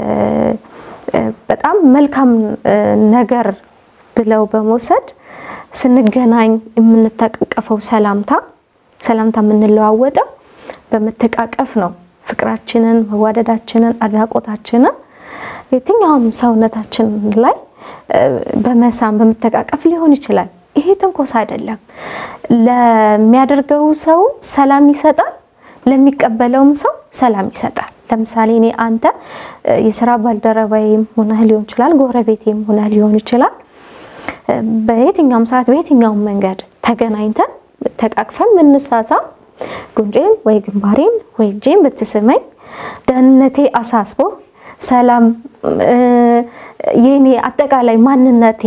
በጣም መልካም ነገር ብለው በመውሰድ ስንገናኝ የምንተቃቀፈው ሰላምታ ሰላምታ የምንለዋወጠው በመተቃቀፍ ነው። ፍቅራችንን፣ መዋደዳችንን፣ አድናቆታችንን የትኛውም ሰውነታችን ላይ በመሳም በመተቃቀፍ ሊሆን ይችላል። ይሄ ትንኮሳ አይደለም። ለሚያደርገው ሰው ሰላም ይሰጣል፣ ለሚቀበለውም ሰው ሰላም ይሰጣል። ለምሳሌ እኔ አንተ የስራ ባልደረባዬም ሆነህ ሊሆን ይችላል፣ ጎረቤቴም ሆነህ ሊሆን ይችላል። በየትኛውም ሰዓት በየትኛውም መንገድ ተገናኝተን ተቃቅፈን ብንሳሳም ጉንጬን ወይ ግንባሬን ወይ እጄን ብትስመኝ ደህንነቴ አሳስቦ ሰላም የኔ አጠቃላይ ማንነቴ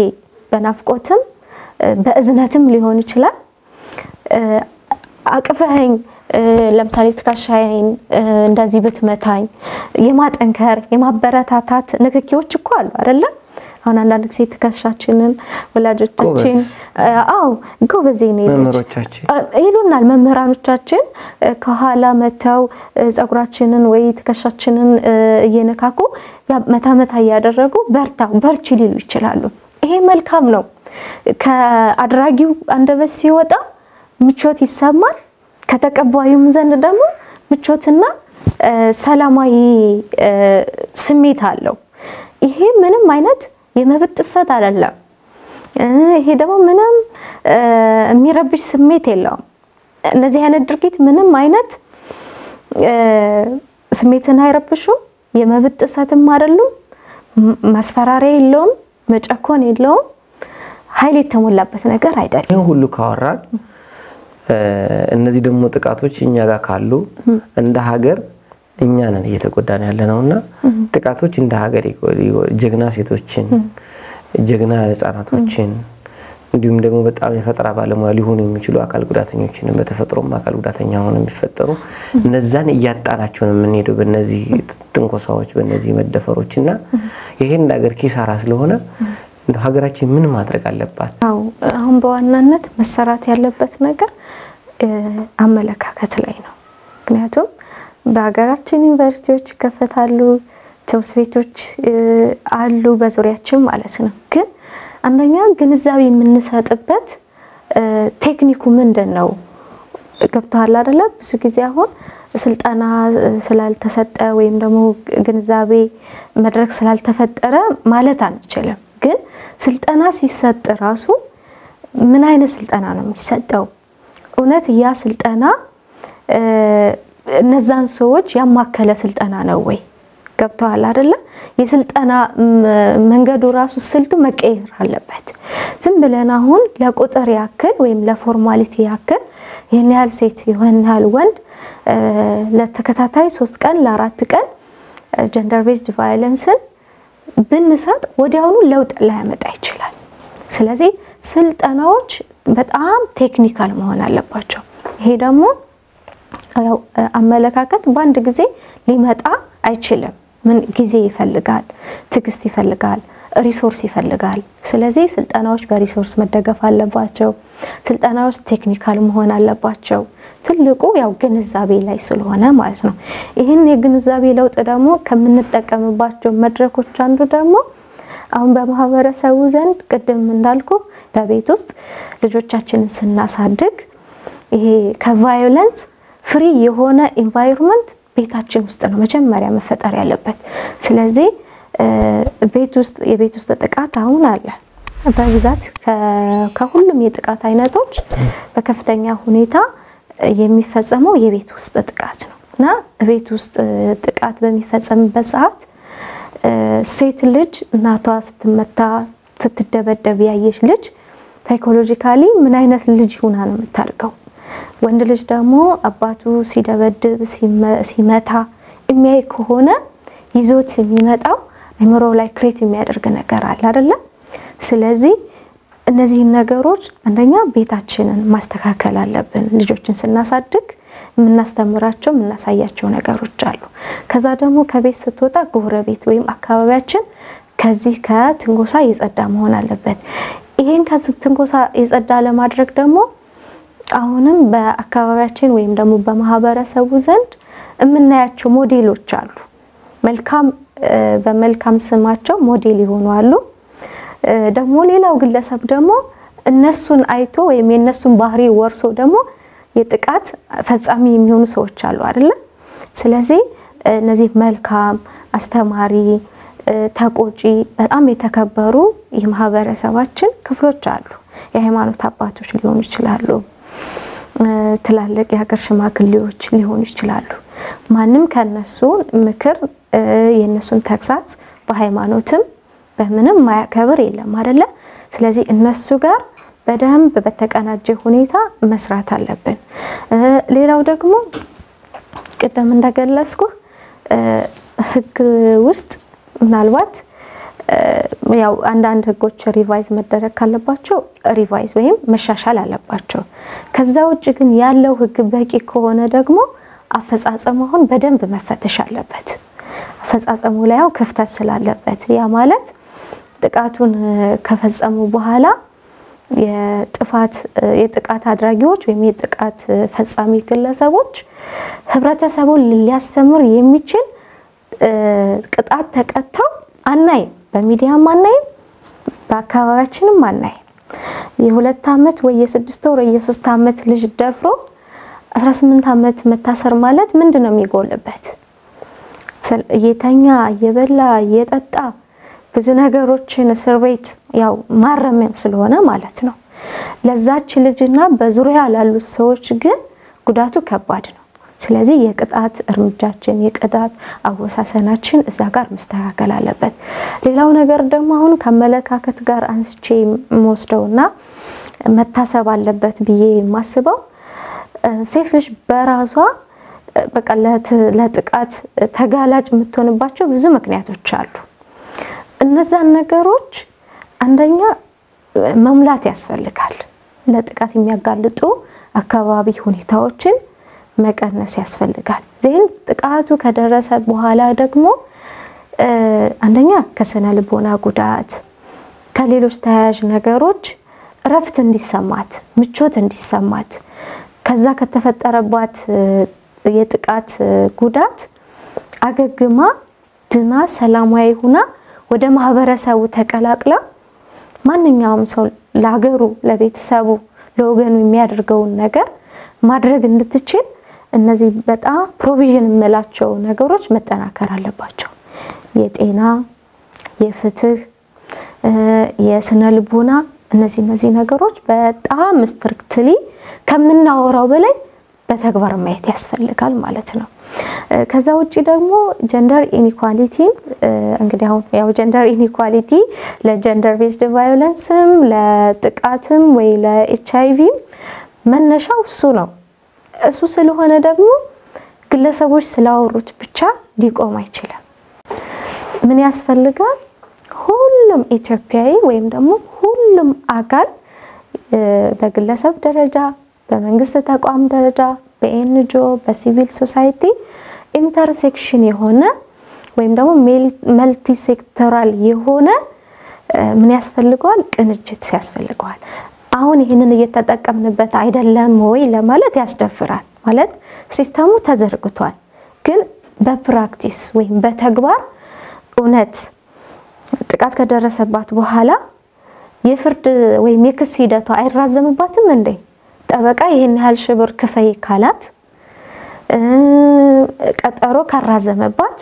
በናፍቆትም በእዝነትም ሊሆን ይችላል አቅፈኸኝ ለምሳሌ ትከሻዬን እንደዚህ ብትመታኝ የማጠንከር የማበረታታት ንክኪዎች እኮ አሉ አይደለ? አሁን አንዳንድ ጊዜ ትከሻችንን ወላጆቻችን አዎ ጎበዜ ነው መምህሮቻችን ይሉናል። መምህራኖቻችን ከኋላ መተው ፀጉራችንን ወይ ትከሻችንን እየነካኩ መታ መታ እያደረጉ በርታ በርቺ ሊሉ ይችላሉ። ይሄ መልካም ነው። ከአድራጊው አንደበት ሲወጣ ምቾት ይሰማል። ከተቀባዩም ዘንድ ደግሞ ምቾትና ሰላማዊ ስሜት አለው። ይሄ ምንም አይነት የመብት ጥሰት አይደለም። ይሄ ደግሞ ምንም የሚረብሽ ስሜት የለውም። እነዚህ አይነት ድርጊት ምንም አይነት ስሜትን አይረብሹም። የመብት ጥሰትም አይደሉም። ማስፈራሪያ የለውም። መጨኮን የለውም። ኃይል የተሞላበት ነገር አይደለም። ይህን ሁሉ ካወራን እነዚህ ደግሞ ጥቃቶች እኛ ጋር ካሉ እንደ ሀገር እኛ ነን እየተጎዳን ያለ ነው እና ጥቃቶች እንደ ሀገር ጀግና ሴቶችን፣ ጀግና ህጻናቶችን እንዲሁም ደግሞ በጣም የፈጠራ ባለሙያ ሊሆኑ የሚችሉ አካል ጉዳተኞችን በተፈጥሮም አካል ጉዳተኛ ሆነው የሚፈጠሩ እነዛን እያጣናቸው ነው የምንሄደው በእነዚህ ትንኮሳዎች፣ በእነዚህ መደፈሮች እና ይሄን እንደ ሀገር ኪሳራ ስለሆነ ሀገራችን ምን ማድረግ አለባት? አዎ አሁን በዋናነት መሰራት ያለበት ነገር አመለካከት ላይ ነው። ምክንያቱም በሀገራችን ዩኒቨርሲቲዎች ይከፈታሉ፣ ትምህርት ቤቶች አሉ በዙሪያችን ማለት ነው። ግን አንደኛ ግንዛቤ የምንሰጥበት ቴክኒኩ ምንድን ነው? ገብተዋል አይደለ? ብዙ ጊዜ አሁን ስልጠና ስላልተሰጠ ወይም ደግሞ ግንዛቤ መድረክ ስላልተፈጠረ ማለት አንችልም። ግን ስልጠና ሲሰጥ ራሱ ምን አይነት ስልጠና ነው የሚሰጠው? እውነት ያ ስልጠና እነዛን ሰዎች ያማከለ ስልጠና ነው ወይ? ገብተዋል አይደለ? የስልጠና መንገዱ ራሱ ስልቱ መቀየር አለበት። ዝም ብለን አሁን ለቁጥር ያክል ወይም ለፎርማሊቲ ያክል ይህን ያህል ሴት ይህን ያህል ወንድ ለተከታታይ ሶስት ቀን ለአራት ቀን ጀንደር ቤዝድ ቫዮለንስን ብንሰጥ ወዲያውኑ ለውጥ ላያመጣ ይችላል። ስለዚህ ስልጠናዎች በጣም ቴክኒካል መሆን አለባቸው። ይሄ ደግሞ ያው አመለካከት በአንድ ጊዜ ሊመጣ አይችልም። ምን ጊዜ ይፈልጋል፣ ትዕግስት ይፈልጋል፣ ሪሶርስ ይፈልጋል። ስለዚህ ስልጠናዎች በሪሶርስ መደገፍ አለባቸው። ስልጠናዎች ቴክኒካል መሆን አለባቸው። ትልቁ ያው ግንዛቤ ላይ ስለሆነ ማለት ነው። ይህን የግንዛቤ ለውጥ ደግሞ ከምንጠቀምባቸው መድረኮች አንዱ ደግሞ አሁን በማህበረሰቡ ዘንድ ቅድም እንዳልኩ በቤት ውስጥ ልጆቻችንን ስናሳድግ ይሄ ከቫዮለንስ ፍሪ የሆነ ኢንቫይሮንመንት ቤታችን ውስጥ ነው መጀመሪያ መፈጠር ያለበት። ስለዚህ ቤት ውስጥ የቤት ውስጥ ጥቃት አሁን አለ በብዛት ከሁሉም የጥቃት አይነቶች በከፍተኛ ሁኔታ የሚፈጸመው የቤት ውስጥ ጥቃት ነው እና ቤት ውስጥ ጥቃት በሚፈጸምበት ሰዓት ሴት ልጅ እናቷ ስትመታ ስትደበደብ ያየች ልጅ ሳይኮሎጂካሊ ምን አይነት ልጅ ሆና ነው የምታድገው? ወንድ ልጅ ደግሞ አባቱ ሲደበድብ ሲመታ የሚያይ ከሆነ ይዞት የሚመጣው አይምሮ ላይ ክሬት የሚያደርግ ነገር አለ አይደለም? ስለዚህ እነዚህን ነገሮች አንደኛ ቤታችንን ማስተካከል አለብን። ልጆችን ስናሳድግ የምናስተምራቸው የምናሳያቸው ነገሮች አሉ። ከዛ ደግሞ ከቤት ስትወጣ ጎረቤት ወይም አካባቢያችን ከዚህ ከትንኮሳ የጸዳ መሆን አለበት። ይሄን ከትንኮሳ የጸዳ ለማድረግ ደግሞ አሁንም በአካባቢያችን ወይም ደግሞ በማህበረሰቡ ዘንድ የምናያቸው ሞዴሎች አሉ። መልካም በመልካም ስማቸው ሞዴል የሆኑ አሉ። ደግሞ ሌላው ግለሰብ ደግሞ እነሱን አይቶ ወይም የእነሱን ባህሪ ወርሶ ደግሞ የጥቃት ፈጻሚ የሚሆኑ ሰዎች አሉ አይደለ? ስለዚህ እነዚህ መልካም አስተማሪ፣ ተቆጪ፣ በጣም የተከበሩ የማህበረሰባችን ክፍሎች አሉ። የሃይማኖት አባቶች ሊሆኑ ይችላሉ። ትላልቅ የሀገር ሽማግሌዎች ሊሆኑ ይችላሉ። ማንም ከነሱ ምክር የእነሱን ተግሳጽ በሃይማኖትም በምንም ማያከብር የለም አይደለ? ስለዚህ እነሱ ጋር በደንብ በተቀናጀ ሁኔታ መስራት አለብን። ሌላው ደግሞ ቅድም እንደገለጽኩ ሕግ ውስጥ ምናልባት ያው አንዳንድ ህጎች ሪቫይዝ መደረግ ካለባቸው ሪቫይዝ ወይም መሻሻል አለባቸው። ከዛ ውጭ ግን ያለው ህግ በቂ ከሆነ ደግሞ አፈጻጸሙ አሁን በደንብ መፈተሽ አለበት። አፈጻጸሙ ላይ ያው ክፍተት ስላለበት ያ ማለት ጥቃቱን ከፈጸሙ በኋላ የጥፋት የጥቃት አድራጊዎች ወይም የጥቃት ፈጻሚ ግለሰቦች ህብረተሰቡን ሊያስተምር የሚችል ቅጣት ተቀጥተው አናይም። በሚዲያም አናይም፣ በአካባቢያችንም አናይም። የሁለት ዓመት ወይ የስድስት ወር ወይ የሶስት ዓመት ልጅ ደፍሮ 18 ዓመት መታሰር ማለት ምንድን ነው የሚጎልበት? እየተኛ እየበላ እየጠጣ ብዙ ነገሮችን እስር ቤት ያው ማረሚያ ስለሆነ ማለት ነው። ለዛች ልጅና በዙሪያ ላሉት ሰዎች ግን ጉዳቱ ከባድ ነው። ስለዚህ የቅጣት እርምጃችን የቅጣት አወሳሰናችን እዛ ጋር መስተካከል አለበት። ሌላው ነገር ደግሞ አሁን ከአመለካከት ጋር አንስቼ የምወስደውና መታሰብ አለበት ብዬ የማስበው ሴት ልጅ በራሷ በቃ ለጥቃት ተጋላጭ የምትሆንባቸው ብዙ ምክንያቶች አሉ። እነዛን ነገሮች አንደኛ መሙላት ያስፈልጋል። ለጥቃት የሚያጋልጡ አካባቢ ሁኔታዎችን መቀነስ ያስፈልጋል። ዜን ጥቃቱ ከደረሰ በኋላ ደግሞ አንደኛ ከስነ ልቦና ጉዳት፣ ከሌሎች ተያያዥ ነገሮች እረፍት እንዲሰማት፣ ምቾት እንዲሰማት ከዛ ከተፈጠረባት የጥቃት ጉዳት አገግማ ድና ሰላማዊ ሁና ወደ ማህበረሰቡ ተቀላቅላ ማንኛውም ሰው ለሀገሩ፣ ለቤተሰቡ፣ ለወገኑ የሚያደርገውን ነገር ማድረግ እንድትችል እነዚህ በጣም ፕሮቪዥን የምላቸው ነገሮች መጠናከር አለባቸው። የጤና፣ የፍትህ፣ የስነ ልቦና እነዚህ እነዚህ ነገሮች በጣም ስትሪክትሊ ከምናወራው በላይ በተግባር ማየት ያስፈልጋል ማለት ነው። ከዛ ውጭ ደግሞ ጀንደር ኢኒኳሊቲ እንግዲህ አሁን ያው ጀንደር ኢኒኳሊቲ ለጀንደር ቤዝድ ቫዮለንስም ለጥቃትም ወይ ለኤች አይቪም መነሻው እሱ ነው። እሱ ስለሆነ ደግሞ ግለሰቦች ስላወሩት ብቻ ሊቆም አይችልም። ምን ያስፈልጋል? ሁሉም ኢትዮጵያዊ ወይም ደግሞ ሁሉም አካል በግለሰብ ደረጃ በመንግስት ተቋም ደረጃ በኤንጂኦ በሲቪል ሶሳይቲ ኢንተርሴክሽን የሆነ ወይም ደግሞ መልቲ ሴክተራል የሆነ ምን ያስፈልገዋል? ቅንጅት ያስፈልገዋል። አሁን ይህንን እየተጠቀምንበት አይደለም ወይ ለማለት ያስደፍራል። ማለት ሲስተሙ ተዘርግቷል፣ ግን በፕራክቲስ ወይም በተግባር እውነት ጥቃት ከደረሰባት በኋላ የፍርድ ወይም የክስ ሂደቷ አይራዘምባትም እንዴ? ጠበቃ ይህን ያህል ሺህ ብር ክፈይ ካላት ቀጠሮ ካራዘመባት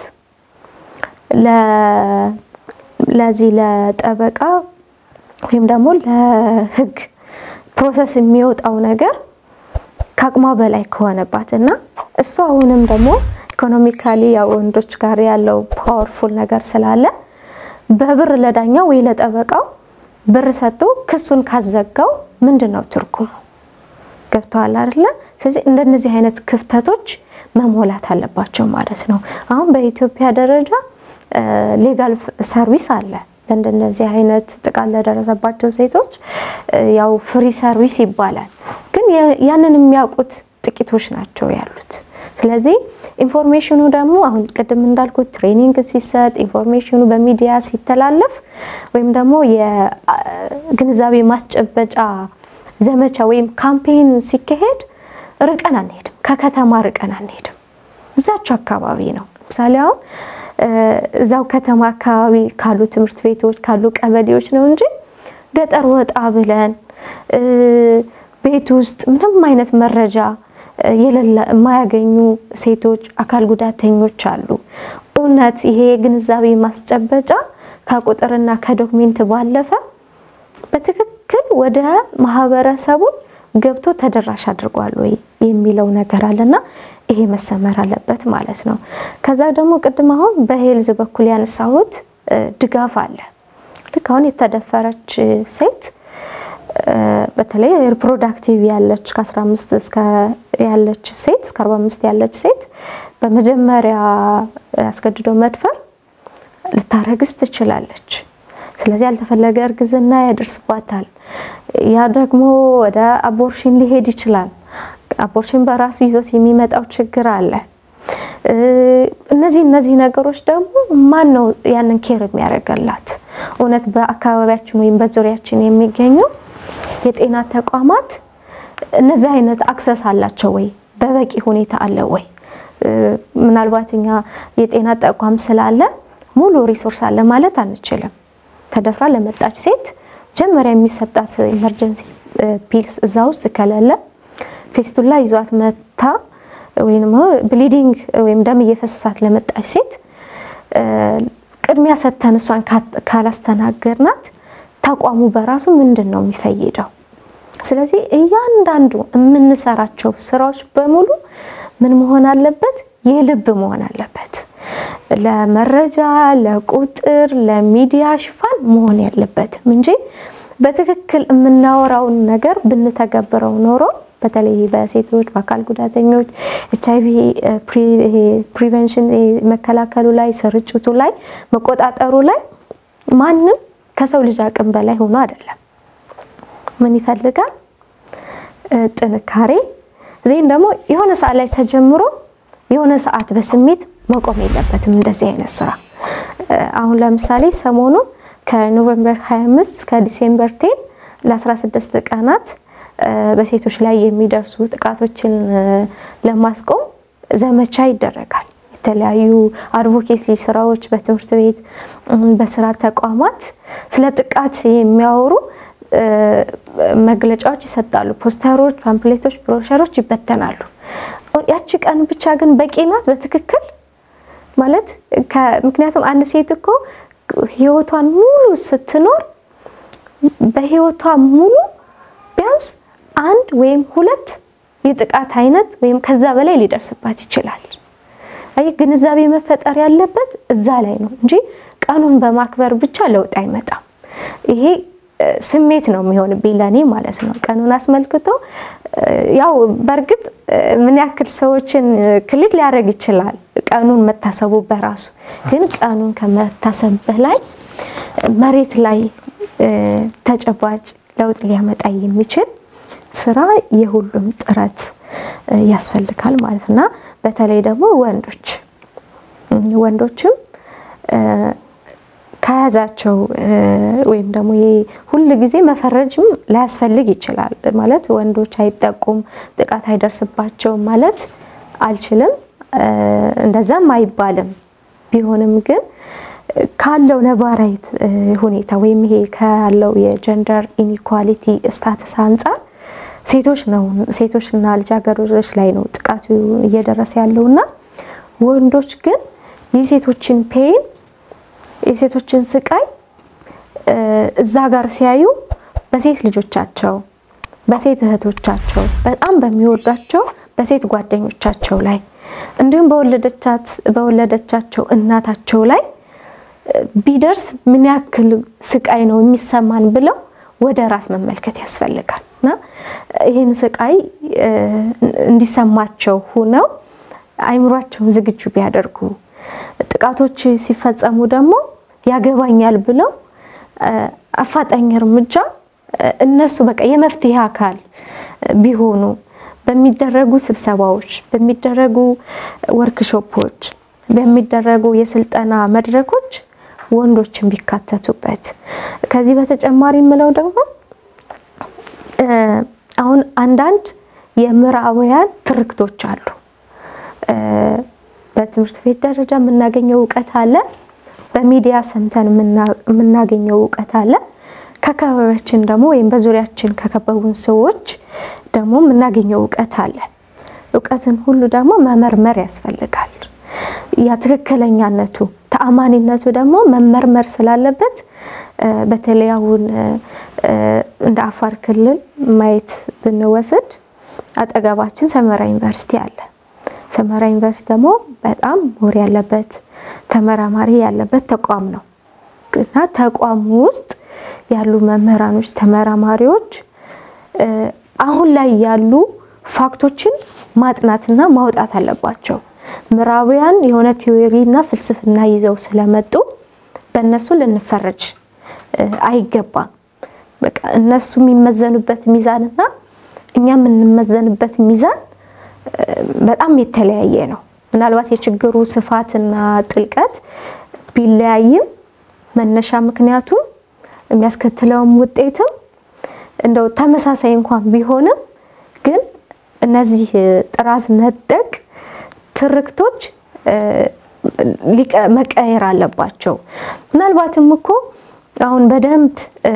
ለዚህ ለጠበቃ ወይም ደግሞ ለሕግ ፕሮሰስ የሚወጣው ነገር ከአቅሟ በላይ ከሆነባት እና እሱ አሁንም ደግሞ ኢኮኖሚካሊ ያው ወንዶች ጋር ያለው ፓወርፉል ነገር ስላለ በብር ለዳኛው ወይ ለጠበቃው ብር ሰጥቶ ክሱን ካዘጋው ምንድን ነው ትርጉሙ? ገብተዋል አይደለ? ስለዚህ እንደነዚህ አይነት ክፍተቶች መሞላት አለባቸው ማለት ነው። አሁን በኢትዮጵያ ደረጃ ሌጋል ሰርቪስ አለ ለእንደነዚህ አይነት ጥቃት ለደረሰባቸው ሴቶች ያው ፍሪ ሰርቪስ ይባላል። ግን ያንን የሚያውቁት ጥቂቶች ናቸው ያሉት። ስለዚህ ኢንፎርሜሽኑ ደግሞ አሁን ቅድም እንዳልኩት ትሬኒንግ ሲሰጥ ኢንፎርሜሽኑ በሚዲያ ሲተላለፍ ወይም ደግሞ የግንዛቤ ማስጨበጫ ዘመቻ ወይም ካምፔን ሲካሄድ ርቀን አንሄድም፣ ከከተማ ርቀን አንሄድም። እዛቸው አካባቢ ነው። ምሳሌ አሁን እዛው ከተማ አካባቢ ካሉ ትምህርት ቤቶች ካሉ ቀበሌዎች ነው እንጂ ገጠር ወጣ ብለን ቤት ውስጥ ምንም አይነት መረጃ የሌለ የማያገኙ ሴቶች፣ አካል ጉዳተኞች አሉ። እውነት ይሄ የግንዛቤ ማስጨበጫ ከቁጥርና ከዶክሜንት ባለፈ በትክክል ወደ ማህበረሰቡን ገብቶ ተደራሽ አድርጓል ወይ የሚለው ነገር አለና ይሄ መሰመር አለበት ማለት ነው። ከዛ ደግሞ ቅድም አሁን በሄልዝ በኩል ያነሳሁት ድጋፍ አለ። ልክ አሁን የተደፈረች ሴት በተለይ ሪፕሮዳክቲቭ ያለች ከ15 እስከ ያለች ሴት እስከ 45 ያለች ሴት በመጀመሪያ አስገድዶ መድፈር ልታረግዝ ትችላለች። ስለዚህ ያልተፈለገ እርግዝና ያደርስባታል። ያ ደግሞ ወደ አቦርሽን ሊሄድ ይችላል። አቦርሽን በራሱ ይዞት የሚመጣው ችግር አለ። እነዚህ እነዚህ ነገሮች ደግሞ ማን ነው ያንን ኬር የሚያደርገላት? እውነት በአካባቢያችን ወይም በዙሪያችን የሚገኙ የጤና ተቋማት እነዚህ አይነት አክሰስ አላቸው ወይ? በበቂ ሁኔታ አለ ወይ? ምናልባት እኛ የጤና ተቋም ስላለ ሙሉ ሪሶርስ አለ ማለት አንችልም። ተደፍራ ለመጣች ሴት መጀመሪያ የሚሰጣት ኢመርጀንሲ ፒልስ እዛ ውስጥ ከሌለ ፌስቱላ ይዟት መታ ወይም ብሊዲንግ ወይም ደም እየፈሰሳት ለመጣች ሴት ቅድሚያ ሰጥተን እሷን ካላስተናገርናት ተቋሙ በራሱ ምንድን ነው የሚፈይደው? ስለዚህ እያንዳንዱ የምንሰራቸው ስራዎች በሙሉ ምን መሆን አለበት? የልብ መሆን አለበት። ለመረጃ፣ ለቁጥር፣ ለሚዲያ ሽፋን መሆን ያለበትም እንጂ በትክክል የምናወራውን ነገር ብንተገብረው ኖሮ በተለይ በሴቶች በአካል ጉዳተኞች ኤች አይቪ ፕሪቨንሽን መከላከሉ ላይ ስርጭቱ ላይ መቆጣጠሩ ላይ ማንም ከሰው ልጅ አቅም በላይ ሆኖ አይደለም። ምን ይፈልጋል? ጥንካሬ። ዜን ደግሞ የሆነ ሰዓት ላይ ተጀምሮ የሆነ ሰዓት በስሜት መቆም የለበትም እንደዚህ አይነት ስራ። አሁን ለምሳሌ ሰሞኑ ከኖቨምበር 25 እስከ ዲሴምበር ቴን ለ16 ቀናት በሴቶች ላይ የሚደርሱ ጥቃቶችን ለማስቆም ዘመቻ ይደረጋል። የተለያዩ አድቮኬሲ ስራዎች በትምህርት ቤት፣ በስራ ተቋማት ስለ ጥቃት የሚያወሩ መግለጫዎች ይሰጣሉ። ፖስተሮች፣ ፓምፕሌቶች፣ ብሮሸሮች ይበተናሉ። ያቺ ቀን ብቻ ግን በቂ ናት በትክክል ማለት ምክንያቱም አንድ ሴት እኮ ህይወቷን ሙሉ ስትኖር በህይወቷ ሙሉ ቢያንስ አንድ ወይም ሁለት የጥቃት አይነት ወይም ከዛ በላይ ሊደርስባት ይችላል። አይ ግንዛቤ መፈጠር ያለበት እዛ ላይ ነው እንጂ ቀኑን በማክበር ብቻ ለውጥ አይመጣም። ይሄ ስሜት ነው የሚሆንብኝ ለእኔ ማለት ነው። ቀኑን አስመልክቶ ያው በእርግጥ ምን ያክል ሰዎችን ክልል ሊያደርግ ይችላል ቀኑን መታሰቡ በራሱ ግን ቀኑን ከመታሰብ በላይ መሬት ላይ ተጨባጭ ለውጥ ሊያመጣ የሚችል ስራ የሁሉም ጥረት ያስፈልጋል ማለት እና በተለይ ደግሞ ወንዶች ወንዶችም ከያዛቸው ወይም ደግሞ ሁል ጊዜ መፈረጅም ላያስፈልግ ይችላል። ማለት ወንዶች አይጠቁም፣ ጥቃት አይደርስባቸውም ማለት አልችልም፣ እንደዛም አይባልም። ቢሆንም ግን ካለው ነባራዊ ሁኔታ ወይም ይሄ ካለው የጀንደር ኢኒኳሊቲ ስታተስ አንጻር ሴቶች ነው ሴቶችና ልጃገረዶች ላይ ነው ጥቃቱ እየደረሰ ያለውና ወንዶች ግን የሴቶችን ፔን የሴቶችን ስቃይ እዛ ጋር ሲያዩ በሴት ልጆቻቸው፣ በሴት እህቶቻቸው፣ በጣም በሚወዷቸው በሴት ጓደኞቻቸው ላይ እንዲሁም በወለደቻቸው እናታቸው ላይ ቢደርስ ምን ያክል ስቃይ ነው የሚሰማን ብለው ወደ ራስ መመልከት ያስፈልጋል እና ይህን ስቃይ እንዲሰማቸው ሁነው አይምሯቸውን ዝግጁ ቢያደርጉ ጥቃቶች ሲፈጸሙ ደግሞ ያገባኛል ብለው አፋጣኝ እርምጃ እነሱ በቃ የመፍትሄ አካል ቢሆኑ በሚደረጉ ስብሰባዎች፣ በሚደረጉ ወርክሾፖች፣ በሚደረጉ የስልጠና መድረኮች ወንዶችን ቢካተቱበት። ከዚህ በተጨማሪ የምለው ደግሞ አሁን አንዳንድ የምዕራባውያን ትርክቶች አሉ። በትምህርት ቤት ደረጃ የምናገኘው እውቀት አለ። በሚዲያ ሰምተን የምናገኘው እውቀት አለ። ከአካባቢያችን ደግሞ ወይም በዙሪያችን ከከበቡን ሰዎች ደግሞ የምናገኘው እውቀት አለ። እውቀትን ሁሉ ደግሞ መመርመር ያስፈልጋል። ያ ትክክለኛነቱ ተአማኒነቱ ደግሞ መመርመር ስላለበት በተለይ አሁን እንደ አፋር ክልል ማየት ብንወስድ አጠገባችን ሰመራ ዩኒቨርሲቲ አለ። ሰመራ ዩኒቨርሲቲ ደግሞ በጣም ምሁር ያለበት ተመራማሪ ያለበት ተቋም ነው እና ተቋሙ ውስጥ ያሉ መምህራኖች፣ ተመራማሪዎች አሁን ላይ ያሉ ፋክቶችን ማጥናትና ማውጣት አለባቸው። ምዕራባውያን የሆነ ቲዎሪ እና ፍልስፍና ይዘው ስለመጡ በእነሱ ልንፈረጅ አይገባም። በቃ እነሱ የሚመዘኑበት ሚዛንና እኛ የምንመዘንበት ሚዛን በጣም የተለያየ ነው። ምናልባት የችግሩ ስፋትና ጥልቀት ቢለያይም መነሻ ምክንያቱም የሚያስከትለውም ውጤትም እንደው ተመሳሳይ እንኳን ቢሆንም ግን እነዚህ ጥራዝ ነጠቅ ትርክቶች መቀየር አለባቸው። ምናልባትም እኮ አሁን በደንብ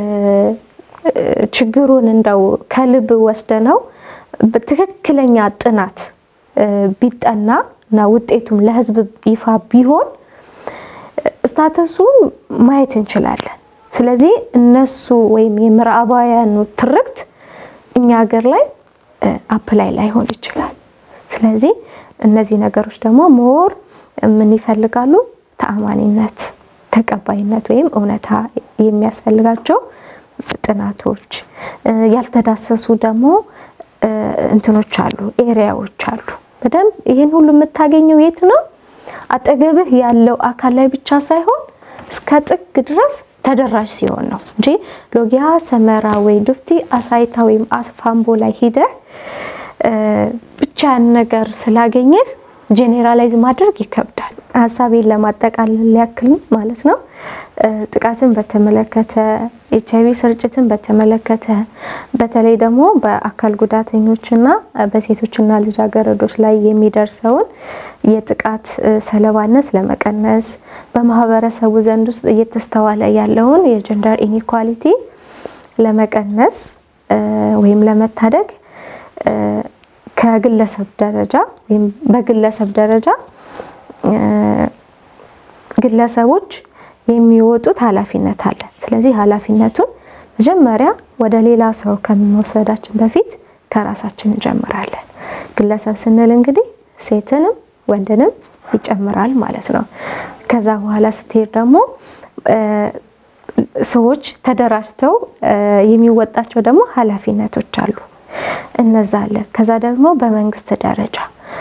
ችግሩን እንደው ከልብ ወስደነው በትክክለኛ ጥናት ቢጠና እና ውጤቱም ለሕዝብ ይፋ ቢሆን ስታተሱን ማየት እንችላለን። ስለዚህ እነሱ ወይም የምዕራባውያኑ ትርክት እኛ ሀገር ላይ አፕላይ ላይሆን ይችላል። ስለዚህ እነዚህ ነገሮች ደግሞ ሞር ምን ይፈልጋሉ? ተአማኒነት፣ ተቀባይነት ወይም እውነታ የሚያስፈልጋቸው ጥናቶች፣ ያልተዳሰሱ ደግሞ እንትኖች አሉ፣ ኤሪያዎች አሉ። በደንብ ይህን ሁሉ የምታገኘው የት ነው? አጠገብህ ያለው አካል ላይ ብቻ ሳይሆን እስከ ጥግ ድረስ ተደራሽ ሲሆን ነው እንጂ ሎጊያ፣ ሰመራ ወይ ዱፍቲ፣ አሳይታ ወይም አፋምቦ ላይ ሂደህ ብቻ ያን ነገር ስላገኘህ ጄኔራላይዝ ማድረግ ይከብዳል። ሀሳቤን ለማጠቃለል ያክል ማለት ነው። ጥቃትን በተመለከተ ኤች አይቪ ስርጭትን በተመለከተ በተለይ ደግሞ በአካል ጉዳተኞችና በሴቶችና ልጃገረዶች ላይ የሚደርሰውን የጥቃት ሰለባነት ለመቀነስ በማህበረሰቡ ዘንድ ውስጥ እየተስተዋለ ያለውን የጀንደር ኢኒኳሊቲ ለመቀነስ ወይም ለመታደግ ከግለሰብ ደረጃ ወይም በግለሰብ ደረጃ ግለሰቦች የሚወጡት ኃላፊነት አለ። ስለዚህ ኃላፊነቱን መጀመሪያ ወደ ሌላ ሰው ከመውሰዳችን በፊት ከራሳችን እንጀምራለን። ግለሰብ ስንል እንግዲህ ሴትንም ወንድንም ይጨምራል ማለት ነው። ከዛ በኋላ ስትሄድ ደግሞ ሰዎች ተደራጅተው የሚወጣቸው ደግሞ ኃላፊነቶች አሉ። እነዛ አለ። ከዛ ደግሞ በመንግስት ደረጃ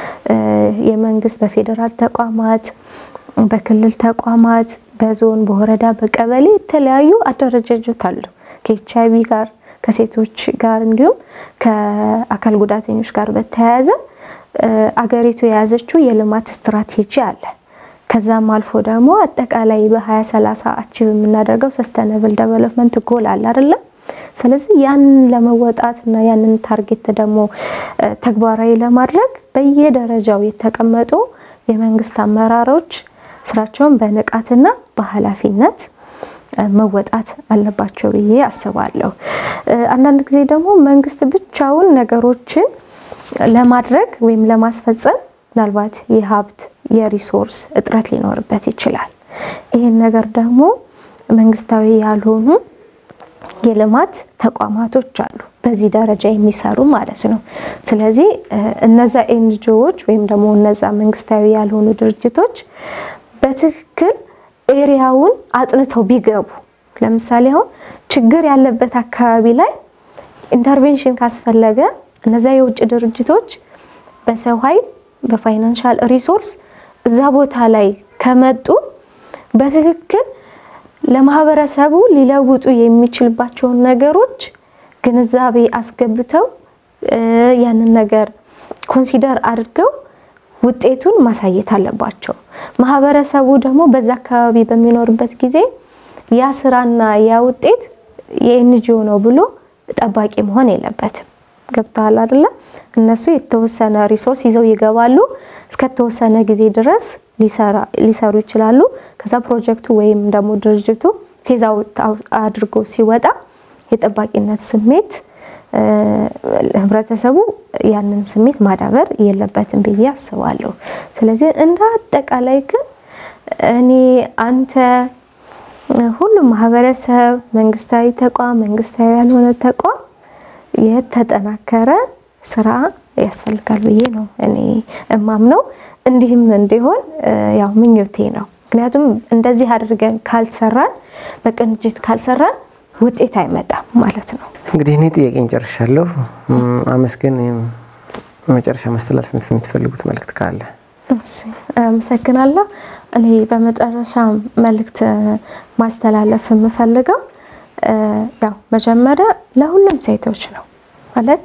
የመንግስት በፌዴራል ተቋማት፣ በክልል ተቋማት፣ በዞን፣ በወረዳ፣ በቀበሌ የተለያዩ አደረጃጀት አሉ ከኤች አይቪ ጋር ከሴቶች ጋር እንዲሁም ከአካል ጉዳተኞች ጋር በተያያዘ አገሪቱ የያዘችው የልማት ስትራቴጂ አለ። ከዛም አልፎ ደግሞ አጠቃላይ በ2030 አቺቭ የምናደርገው ሰስተነብል ዴቨሎፕመንት ጎል አለ አይደለም። ስለዚህ ያንን ለመወጣት እና ያንን ታርጌት ደግሞ ተግባራዊ ለማድረግ በየደረጃው የተቀመጡ የመንግስት አመራሮች ስራቸውን በንቃትና በኃላፊነት መወጣት አለባቸው ብዬ አስባለሁ። አንዳንድ ጊዜ ደግሞ መንግስት ብቻውን ነገሮችን ለማድረግ ወይም ለማስፈጸም ምናልባት የሀብት የሪሶርስ እጥረት ሊኖርበት ይችላል። ይህን ነገር ደግሞ መንግስታዊ ያልሆኑ የልማት ተቋማቶች አሉ፣ በዚህ ደረጃ የሚሰሩ ማለት ነው። ስለዚህ እነዛ ኤንጂኦዎች ወይም ደግሞ እነዛ መንግስታዊ ያልሆኑ ድርጅቶች በትክክል ኤሪያውን አጽንተው ቢገቡ ለምሳሌ አሁን ችግር ያለበት አካባቢ ላይ ኢንተርቬንሽን ካስፈለገ እነዛ የውጭ ድርጅቶች በሰው ኃይል በፋይናንሻል ሪሶርስ እዛ ቦታ ላይ ከመጡ በትክክል ለማህበረሰቡ ሊለውጡ የሚችልባቸውን ነገሮች ግንዛቤ አስገብተው ያንን ነገር ኮንሲደር አድርገው ውጤቱን ማሳየት አለባቸው። ማህበረሰቡ ደግሞ በዛ አካባቢ በሚኖርበት ጊዜ ያ ስራና ያ ውጤት የኤንጂኦ ነው ብሎ ጠባቂ መሆን የለበትም። ገብተዋል አይደለ? እነሱ የተወሰነ ሪሶርስ ይዘው ይገባሉ። እስከተወሰነ ጊዜ ድረስ ሊሰሩ ይችላሉ። ከዛ ፕሮጀክቱ ወይም ደግሞ ድርጅቱ ፌዝ አውት አድርጎ ሲወጣ የጠባቂነት ስሜት ህብረተሰቡ ያንን ስሜት ማዳበር የለበትም ብዬ አስባለሁ። ስለዚህ እንደ አጠቃላይ ግን እኔ አንተ ሁሉም ማህበረሰብ፣ መንግስታዊ ተቋም፣ መንግስታዊ ያልሆነ ተቋም የተጠናከረ ስራ ያስፈልጋል ብዬ ነው እኔ እማምነው። እንዲህም እንዲሆን ያው ምኞቴ ነው። ምክንያቱም እንደዚህ አድርገን ካልሰራን፣ በቅንጅት ካልሰራን ውጤት አይመጣም ማለት ነው። እንግዲህ እኔ ጥያቄን ጨርሻለሁ። አመስገን መጨረሻ ማስተላለፍ የምትፈልጉት መልእክት ካለ? አመሰግናለሁ። እኔ በመጨረሻ መልእክት ማስተላለፍ የምፈልገው ያው መጀመሪያ ለሁሉም ሴቶች ነው ማለት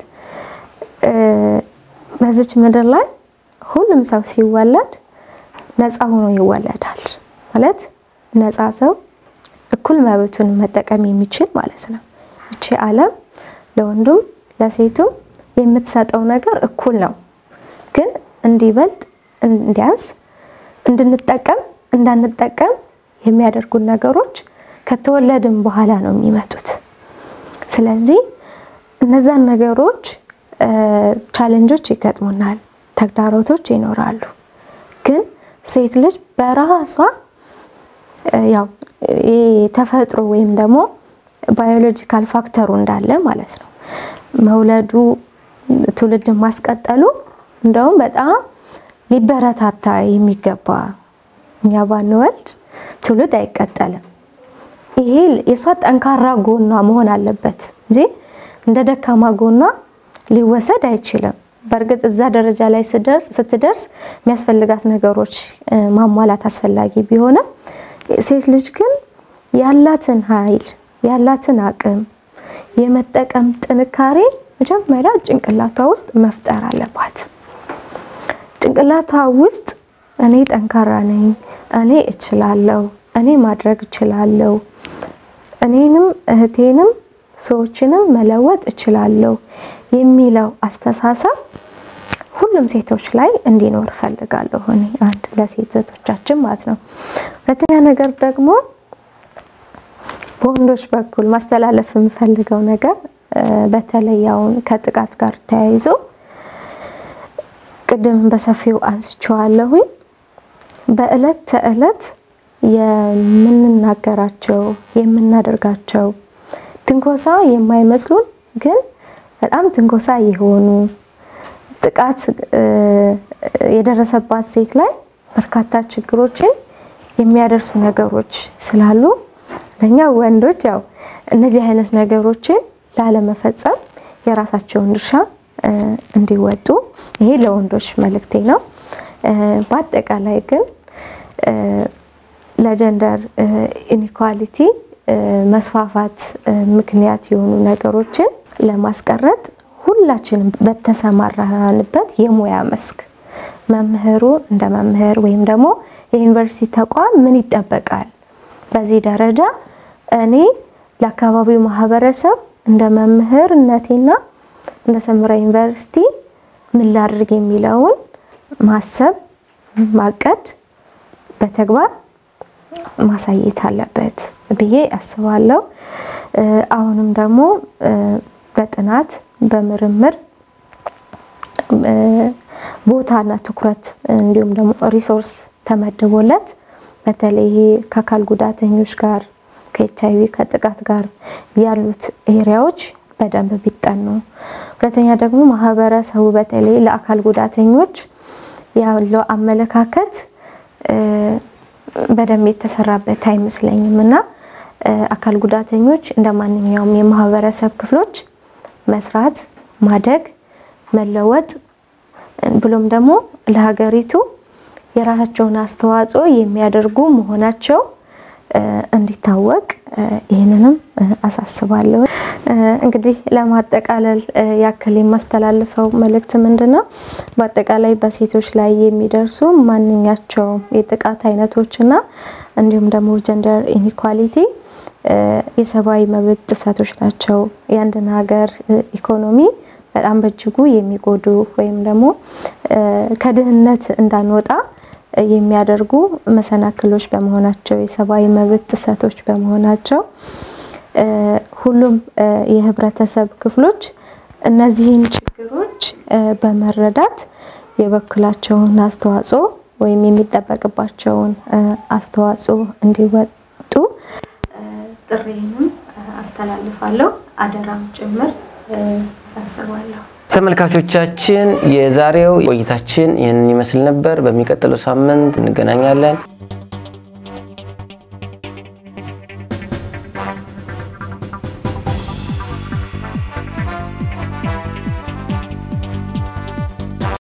በዚች ምድር ላይ ሁሉም ሰው ሲወለድ ነፃ ሆኖ ይወለዳል ማለት ነፃ ሰው እኩል መብቱን መጠቀም የሚችል ማለት ነው። ይቺ ዓለም ለወንዱም ለሴቱም የምትሰጠው ነገር እኩል ነው። ግን እንዲበልጥ እንዲያንስ እንድንጠቀም እንዳንጠቀም የሚያደርጉን ነገሮች ከተወለድን በኋላ ነው የሚመጡት። ስለዚህ እነዛን ነገሮች ቻሌንጆች ይገጥሙናል፣ ተግዳሮቶች ይኖራሉ። ግን ሴት ልጅ በራሷ ያው ተፈጥሮ ወይም ደግሞ ባዮሎጂካል ፋክተሩ እንዳለ ማለት ነው መውለዱ ትውልድን ማስቀጠሉ እንደውም በጣም ሊበረታታ የሚገባ እኛ ባንወልድ ትውልድ አይቀጠልም። ይሄ የእሷ ጠንካራ ጎኗ መሆን አለበት እንጂ እንደ ደካማ ጎኗ ሊወሰድ አይችልም። በእርግጥ እዛ ደረጃ ላይ ስትደርስ የሚያስፈልጋት ነገሮች ማሟላት አስፈላጊ ቢሆንም ሴት ልጅ ግን ያላትን ኃይል ያላትን አቅም የመጠቀም ጥንካሬ መጀመሪያ ጭንቅላቷ ውስጥ መፍጠር አለባት። ጭንቅላቷ ውስጥ እኔ ጠንካራ ነኝ፣ እኔ እችላለሁ፣ እኔ ማድረግ እችላለሁ፣ እኔንም እህቴንም ሰዎችንም መለወጥ እችላለሁ የሚለው አስተሳሰብ ሁሉም ሴቶች ላይ እንዲኖር እፈልጋለሁ። እኔ አንድ ለሴት እህቶቻችን ማለት ነው። ሁለተኛ ነገር ደግሞ በወንዶች በኩል ማስተላለፍ የምፈልገው ነገር በተለይ አሁን ከጥቃት ጋር ተያይዞ ቅድም በሰፊው አንስቼዋለሁኝ። በእለት ተዕለት የምንናገራቸው የምናደርጋቸው ትንኮሳ የማይመስሉን ግን በጣም ትንኮሳ የሆኑ ጥቃት የደረሰባት ሴት ላይ በርካታ ችግሮችን የሚያደርሱ ነገሮች ስላሉ ለእኛ ወንዶች ያው እነዚህ አይነት ነገሮችን ላለመፈጸም የራሳቸውን ድርሻ እንዲወጡ ይሄ ለወንዶች መልእክቴ ነው። በአጠቃላይ ግን ለጀንደር ኢኒኳሊቲ መስፋፋት ምክንያት የሆኑ ነገሮችን ለማስቀረት ሁላችንም በተሰማራንበት የሙያ መስክ መምህሩ እንደ መምህር ወይም ደግሞ የዩኒቨርሲቲ ተቋም ምን ይጠበቃል፣ በዚህ ደረጃ እኔ ለአካባቢው ማህበረሰብ እንደ መምህርነቴና እንደ ሰምራ ዩኒቨርሲቲ ምን ላድርግ የሚለውን ማሰብ ማቀድ በተግባር ማሳየት አለበት ብዬ አስባለሁ። አሁንም ደግሞ በጥናት በምርምር ቦታና ትኩረት እንዲሁም ደግሞ ሪሶርስ ተመድቦለት በተለይ ከአካል ጉዳተኞች ጋር ከኤች አይቪ ከጥቃት ጋር ያሉት ኤሪያዎች በደንብ ቢጠኑ፣ ሁለተኛ ደግሞ ማህበረሰቡ በተለይ ለአካል ጉዳተኞች ያለው አመለካከት በደንብ የተሰራበት አይመስለኝም እና አካል ጉዳተኞች እንደ ማንኛውም የማህበረሰብ ክፍሎች መስራት፣ ማደግ፣ መለወጥ ብሎም ደግሞ ለሀገሪቱ የራሳቸውን አስተዋጽኦ የሚያደርጉ መሆናቸው እንዲታወቅ ይህንንም አሳስባለሁ። እንግዲህ ለማጠቃለል ያክል የማስተላልፈው መልእክት ምንድን ነው? በአጠቃላይ በሴቶች ላይ የሚደርሱ ማንኛቸውም የጥቃት አይነቶችና እንዲሁም ደግሞ ጀንደር ኢኒኳሊቲ የሰብአዊ መብት ጥሰቶች ናቸው። የአንድን ሀገር ኢኮኖሚ በጣም በእጅጉ የሚጎዱ ወይም ደግሞ ከድህነት እንዳንወጣ የሚያደርጉ መሰናክሎች በመሆናቸው የሰብአዊ መብት ጥሰቶች በመሆናቸው ሁሉም የህብረተሰብ ክፍሎች እነዚህን ችግሮች በመረዳት የበኩላቸውን አስተዋጽኦ ወይም የሚጠበቅባቸውን አስተዋጽኦ እንዲወጡ ጥሪንም አስተላልፋለሁ። አደራም ጭምር አሳስባለሁ። ተመልካቾቻችን የዛሬው ቆይታችን ይህንን ይመስል ነበር። በሚቀጥለው ሳምንት እንገናኛለን።